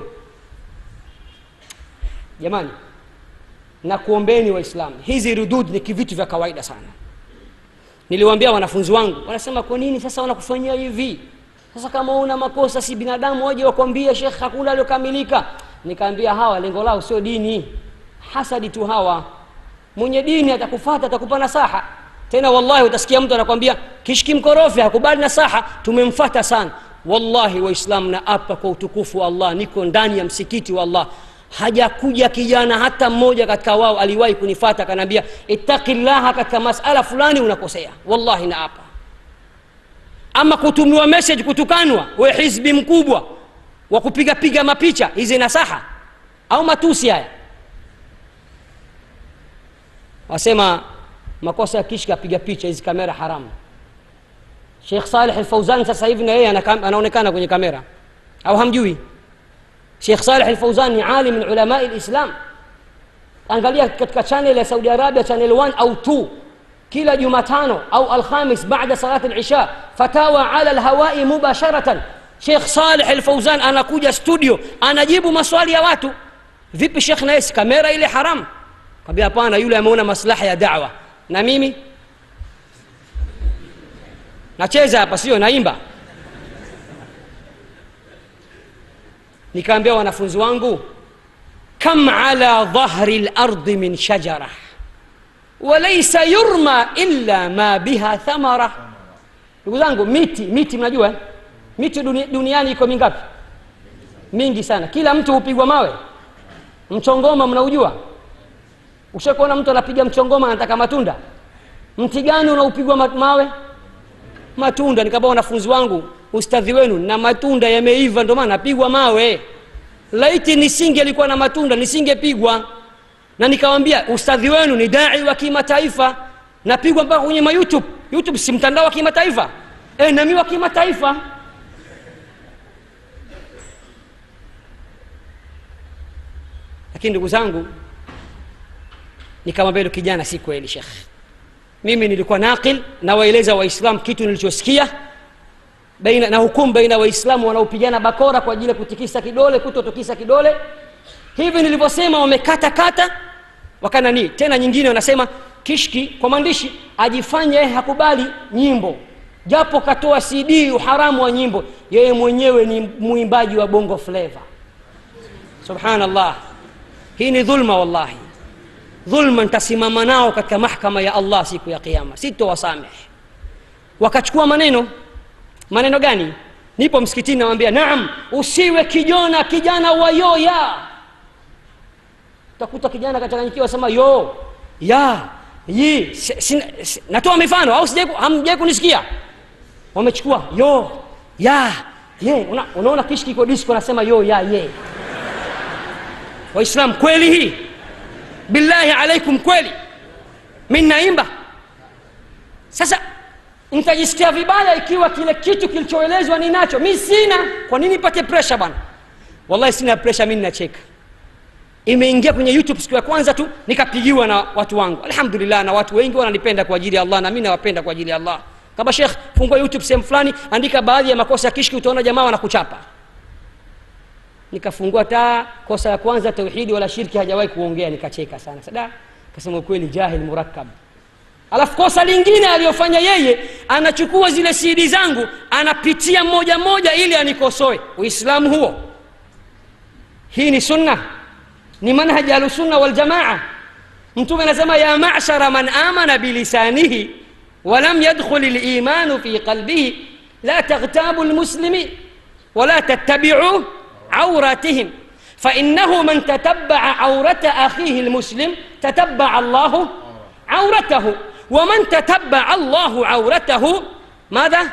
jamani na kuombeni waislamu hizi rudud ni kivitu vya kawaida sana niliwaambia wanafunzi wangu wanasema kwa nini sasa wanakufanyia hivi sasa kama una makosa si binadamu waje wakwambia shekh hakuna aliokamilika nikaambia hawa lengo lao sio dini hasadi tu hawa mwenye dini atakufata atakupa nasaha tena wallahi utasikia mtu anakwambia kishki mkorofi hakubali nasaha tumemfata sana wallahi waislamu na apa kwa utukufu wa allah niko ndani ya msikiti wa allah hajakuja kijana hata mmoja katika wao aliwahi kunifata akanaambia ittaqi llaha katika masala fulani unakosea wallahi na apa ama kutumiwa message kutukanwa we hizbi mkubwa wa kupigapiga mapicha hizi nasaha au matusi haya wasema makosa ya kishka apiga picha hizi kamera haramu shekh saleh alfauzan sasa hivi na yeye anaonekana kwenye kamera au hamjui shekh saleh alfauzan ni alim min ulamai lislam angalia katika chanel ya saudi arabia channel 1 au 2 kila jumatano au alkhamis baada salat lisha fatawa ala lhawai mubasharatan shekh saleh alfauzan anakuja studio anajibu maswali ya watu vipi shekh naye si kamera ile haramu kwambia hapana yule ameona maslaha ya dawa na mimi nacheza hapa sio naimba nikaambia wanafunzi wangu kam ala dhahri lardi min shajara walaisa yurma illa ma biha thamara ndugu zangu miti miti mnajua miti duni, duniani iko mingapi mingi sana kila mtu hupigwa mawe mchongoma mnaujua ushakuona mtu anapiga mchongoma anataka matunda mti gani unaupigwa mawe matunda nikaba wanafunzi wangu ustadhi wenu na matunda yameiva ndio maana napigwa mawe laiti nisinge alikuwa na matunda nisingepigwa na nikawambia ustadhi wenu ni dai wa kimataifa napigwa mpaka kwenye ma youtube youtube si mtandao wa kimataifa e, nami wa kimataifa lakini ndugu zangu nikamwambia kijana si kweli shekh mimi nilikuwa naqil nawaeleza waislam kitu nilichosikia baina na hukumu baina waislamu wanaopigana bakora kwa ajili ya kutikisa kidole kutotukisa kidole hivi nilivyosema wamekata kata wakanani tena nyingine wanasema kishki kwa maandishi ajifanye hakubali nyimbo japo katoa cd uharamu wa nyimbo yeye mwenyewe ni mwimbaji wa bongo fleva subhanallah hii ni dhulma wallahi dhulma ntasimama nao katika mahkama ya allah siku ya kiama sitowasameh wakachukua maneno maneno gani nipo msikitini nawambia naam usiwe kijona kijana wa yoya utakuta kijana kachanganyikiwa sema yo ya yi si, si, si, natoa mifano au hamjai kunisikia wamechukua yo ya ye una, unaona kishki iko disko nasema yo ya ye waislam kweli hii billahi alaikum kweli mi naimba sasa nitajisikia vibaya ikiwa kile kitu kilichoelezwa ninacho mi sina kwa nini pate presha bwana wallahi sina presha mi ninacheka imeingia kwenye youtube siku ya kwanza tu nikapigiwa na watu wangu alhamdulillah na watu wengi wananipenda kwa ajili ya allah na mi nawapenda kwa ajili ya allah kama shekh fungua youtube sehemu fulani andika baadhi ya makosa ya kishki utaona jamaa wanakuchapa nikafungua taa kosa ya kwanza tauhidi wala shirki hajawahi kuongea nikacheka sana sada kasema ukweli jahil murakkab alafu kosa lingine aliyofanya yeye anachukua zile sidi zangu anapitia moja moja ili anikosoe uislamu huo hii ni sunna ni manhaji ahlusunna waljamaa mtume anasema ya mashara man amana bilisanihi walam yadkhul limanu fi qalbihi la taghtabu lmuslimin wala tattabicu عوراتهم فإنه من تتبع عورة أخيه المسلم تتبع الله عورته ومن تتبع الله عورته ماذا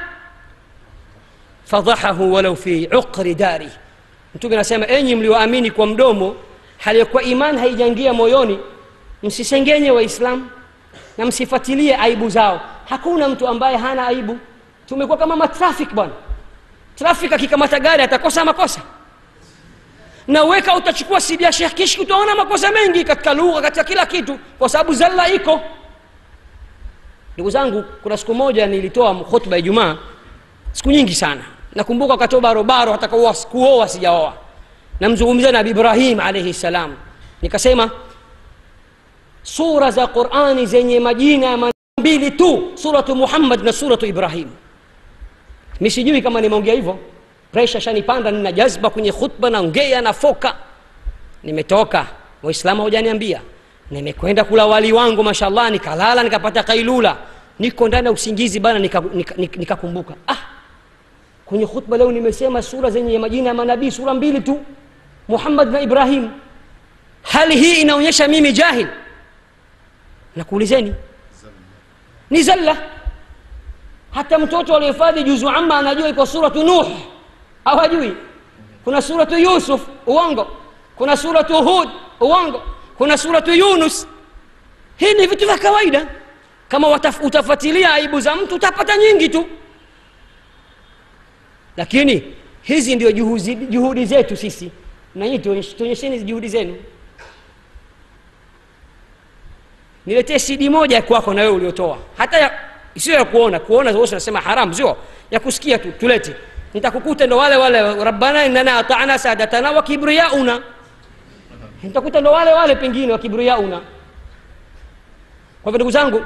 فضحه ولو في عقر داره mtume anasema enyi mlioamini kwa mdomo hali ya kuwa imani haijaingia moyoni msisengenye waislamu na msifuatilie aibu zao hakuna mtu ambaye hana aibu tumekuwa kama matrafik bwana trafik akikamata gari atakosa makosa na weka utachukua sidi ya shekh kishki utaona makosa mengi katika lugha katika kila kitu kwa sababu zalla iko ndugu zangu kuna siku moja nilitoa khutba ya ijumaa siku nyingi sana nakumbuka wakati barobaro ataka kuoa sijaoa namzungumzia nabi ibrahim alaihi salam nikasema sura za qurani zenye majina ya mbili tu suratu muhammad na suratu ibrahim mi sijui kama nimeongea hivyo presha shanipanda nina jazba kwenye khutba naongea nafoka nimetoka waislamu haujaniambia nimekwenda kula wali wangu mashallah nikalala nikapata kailula niko ndani ya usingizi bana nikakumbuka nika, nika, nika ah kwenye khutba leo nimesema sura zenye majina ya manabii sura mbili tu muhammad na ibrahim hali hii inaonyesha mimi jahil nakuulizeni ni zalla hata mtoto aliyehifadhi juzu amma anajua iko suratu nuh au hajui kuna suratu yusuf uongo kuna suratu hud uongo kuna suratu yunus hii ni vitu vya kawaida kama wataf, utafuatilia aibu za mtu utapata nyingi tu lakini hizi ndio juhudi, juhudi zetu sisi na nyinyi tuonyesheni juhudi zenu niletee cd moja kwako na wewe uliotoa hata ya, sio ya kuona kuona wote unasema haram sio ya kusikia tu tulete nitakukuta ndo wale wale rabbana innana atana sadatana wa kibriyauna nitakuta ndo wale wale pengine wa kibriyauna kwa hivyo ndugu zangu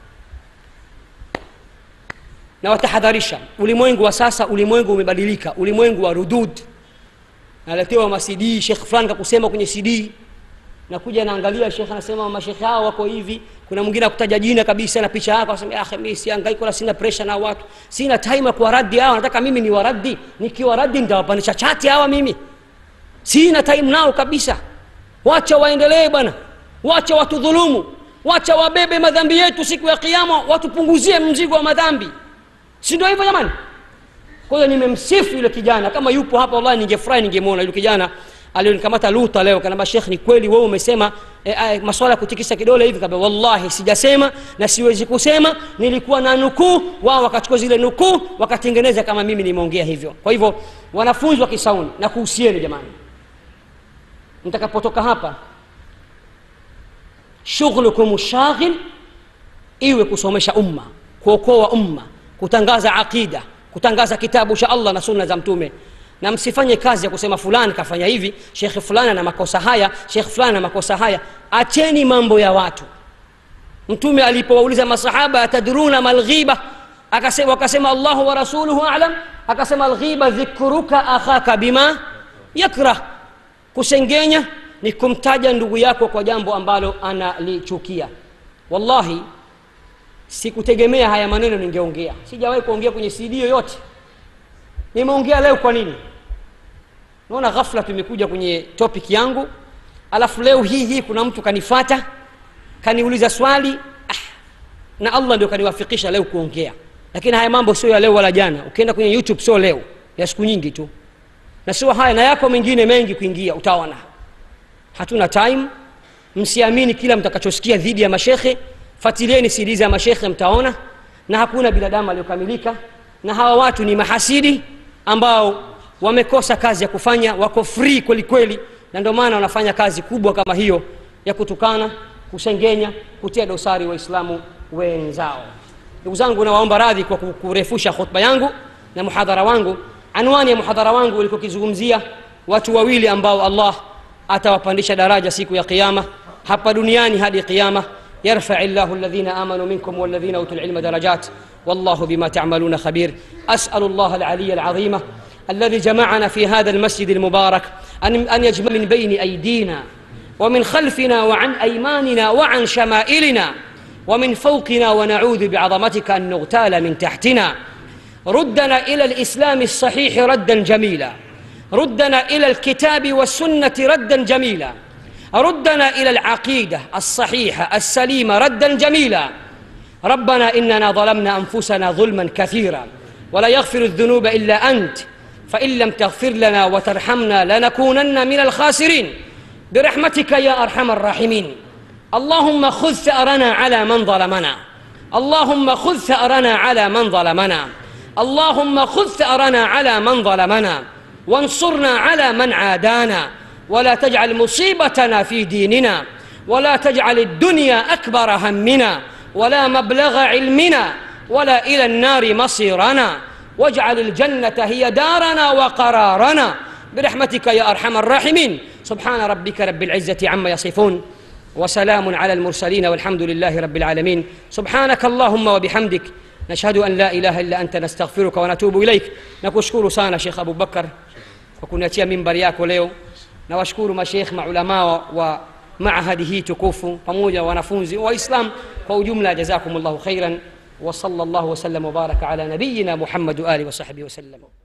na watahadharisha ulimwengu wa sasa ulimwengu umebadilika ulimwengu wa rudud naletewa macd shekh fulani kakusema kwenye cd nakuja naangalia shekh anasema mashekhe hao wako hivi kuna mwingine akutaja jina kabisa na picha yako asema akhi mimi siangaiki wala sina pressure na watu sina time ya kuwaradi hawa nataka mimi ni waradi nikiwaradi nitawapandisha chati hawa mimi sina time nao kabisa wacha waendelee bwana wacha watudhulumu wacha wabebe madhambi yetu siku ya kiama watupunguzie mzigo wa madhambi si ndio hivyo jamani kwa hiyo nimemsifu yule kijana kama yupo hapa wallahi ningefurahi ningemwona yule kijana alionikamata luta leo kanamba shekh ni kweli wewe umesema e, e, maswala ya kutikisa kidole hivi kabla wallahi sijasema na siwezi kusema nilikuwa na nukuu wao wakachukua zile nukuu wakatengeneza kama mimi nimeongea hivyo kwa hivyo wanafunzi wa kisauni na kuhusieni jamani mtakapotoka hapa shughulukum shaghil iwe kusomesha umma kuokoa umma kutangaza aqida kutangaza kitabu cha allah na sunna za mtume na msifanye kazi ya kusema fulani kafanya hivi shekhe fulani ana makosa haya shekhe fulani ana makosa haya acheni mambo ya watu mtume alipowauliza masahaba atadruna malghiba akasema wakasema allahu wa rasuluhu alam akasema alghiba dhikruka akhaka bima yakrah kusengenya ni kumtaja ndugu yako kwa jambo ambalo analichukia wallahi sikutegemea haya maneno ningeongea sijawahi kuongea kwenye cd yoyote nimeongea leo kwa nini naona ghafla tumekuja kwenye topic yangu alafu leo hii hii kuna mtu kanifata kaniuliza swali ah, na allah ndio kaniwafikisha leo kuongea lakini haya mambo sio ya leo wala jana ukienda kwenye youtube sio leo ya siku nyingi tu na sio haya na yako mengine mengi kuingia utaona hatuna time msiamini kila mtakachosikia dhidi ya mashekhe fatilieni siri za mashekhe mtaona na hakuna binadamu aliyokamilika na hawa watu ni mahasidi ambao wamekosa kazi ya kufanya wako free kweli kweli na ndio maana wanafanya kazi kubwa kama hiyo ya kutukana kusengenya kutia dosari waislamu wenzao ndugu zangu nawaomba radhi kwa kurefusha khutba yangu na muhadhara wangu anwani ya muhadhara wangu ulikokizungumzia watu wawili ambao allah atawapandisha daraja siku ya qiama hapa duniani hadi qiama يرفع الله الذين امنوا منكم والذين اوتوا العلم درجات والله بما تعملون خبير اسال الله العلي العظيم الذي جمعنا في هذا المسجد المبارك ان ان يجمع من بين ايدينا ومن خلفنا وعن ايماننا وعن شمائلنا ومن فوقنا ونعوذ بعظمتك ان نغتال من تحتنا ردنا الى الاسلام الصحيح ردا جميلا ردنا الى الكتاب والسنه ردا جميلا ردنا الى العقيده الصحيحه السليمه ردا جميلا ربنا اننا ظلمنا انفسنا ظلما كثيرا ولا يغفر الذنوب الا انت فان لم تغفر لنا وترحمنا لنكونن من الخاسرين برحمتك يا ارحم الراحمين اللهم خذ ثارنا على من ظلمنا اللهم خذ ثارنا على من ظلمنا اللهم خذ ثارنا على من ظلمنا وانصرنا على من عادانا ولا تجعل مصيبتنا في ديننا ولا تجعل الدنيا اكبر همنا ولا مبلغ علمنا ولا الى النار مصيرنا واجعل الجنة هي دارنا وقرارنا برحمتك يا أرحم الراحمين سبحان ربك رب العزة عما يصفون وسلام على المرسلين والحمد لله رب العالمين سبحانك اللهم وبحمدك نشهد أن لا إله إلا أنت نستغفرك ونتوب إليك نكشكر sana Sheikh Abu Bakar kwa kuniachia mimbari yako leo na washukuru mashekh maulamaa wa maahadi hii tukufu pamoja wanafunzi waislam kwa ujumla jazakumullahu khairan وصلى الله وسلم وبارك على نبينا محمد وآله وصحبه وسلم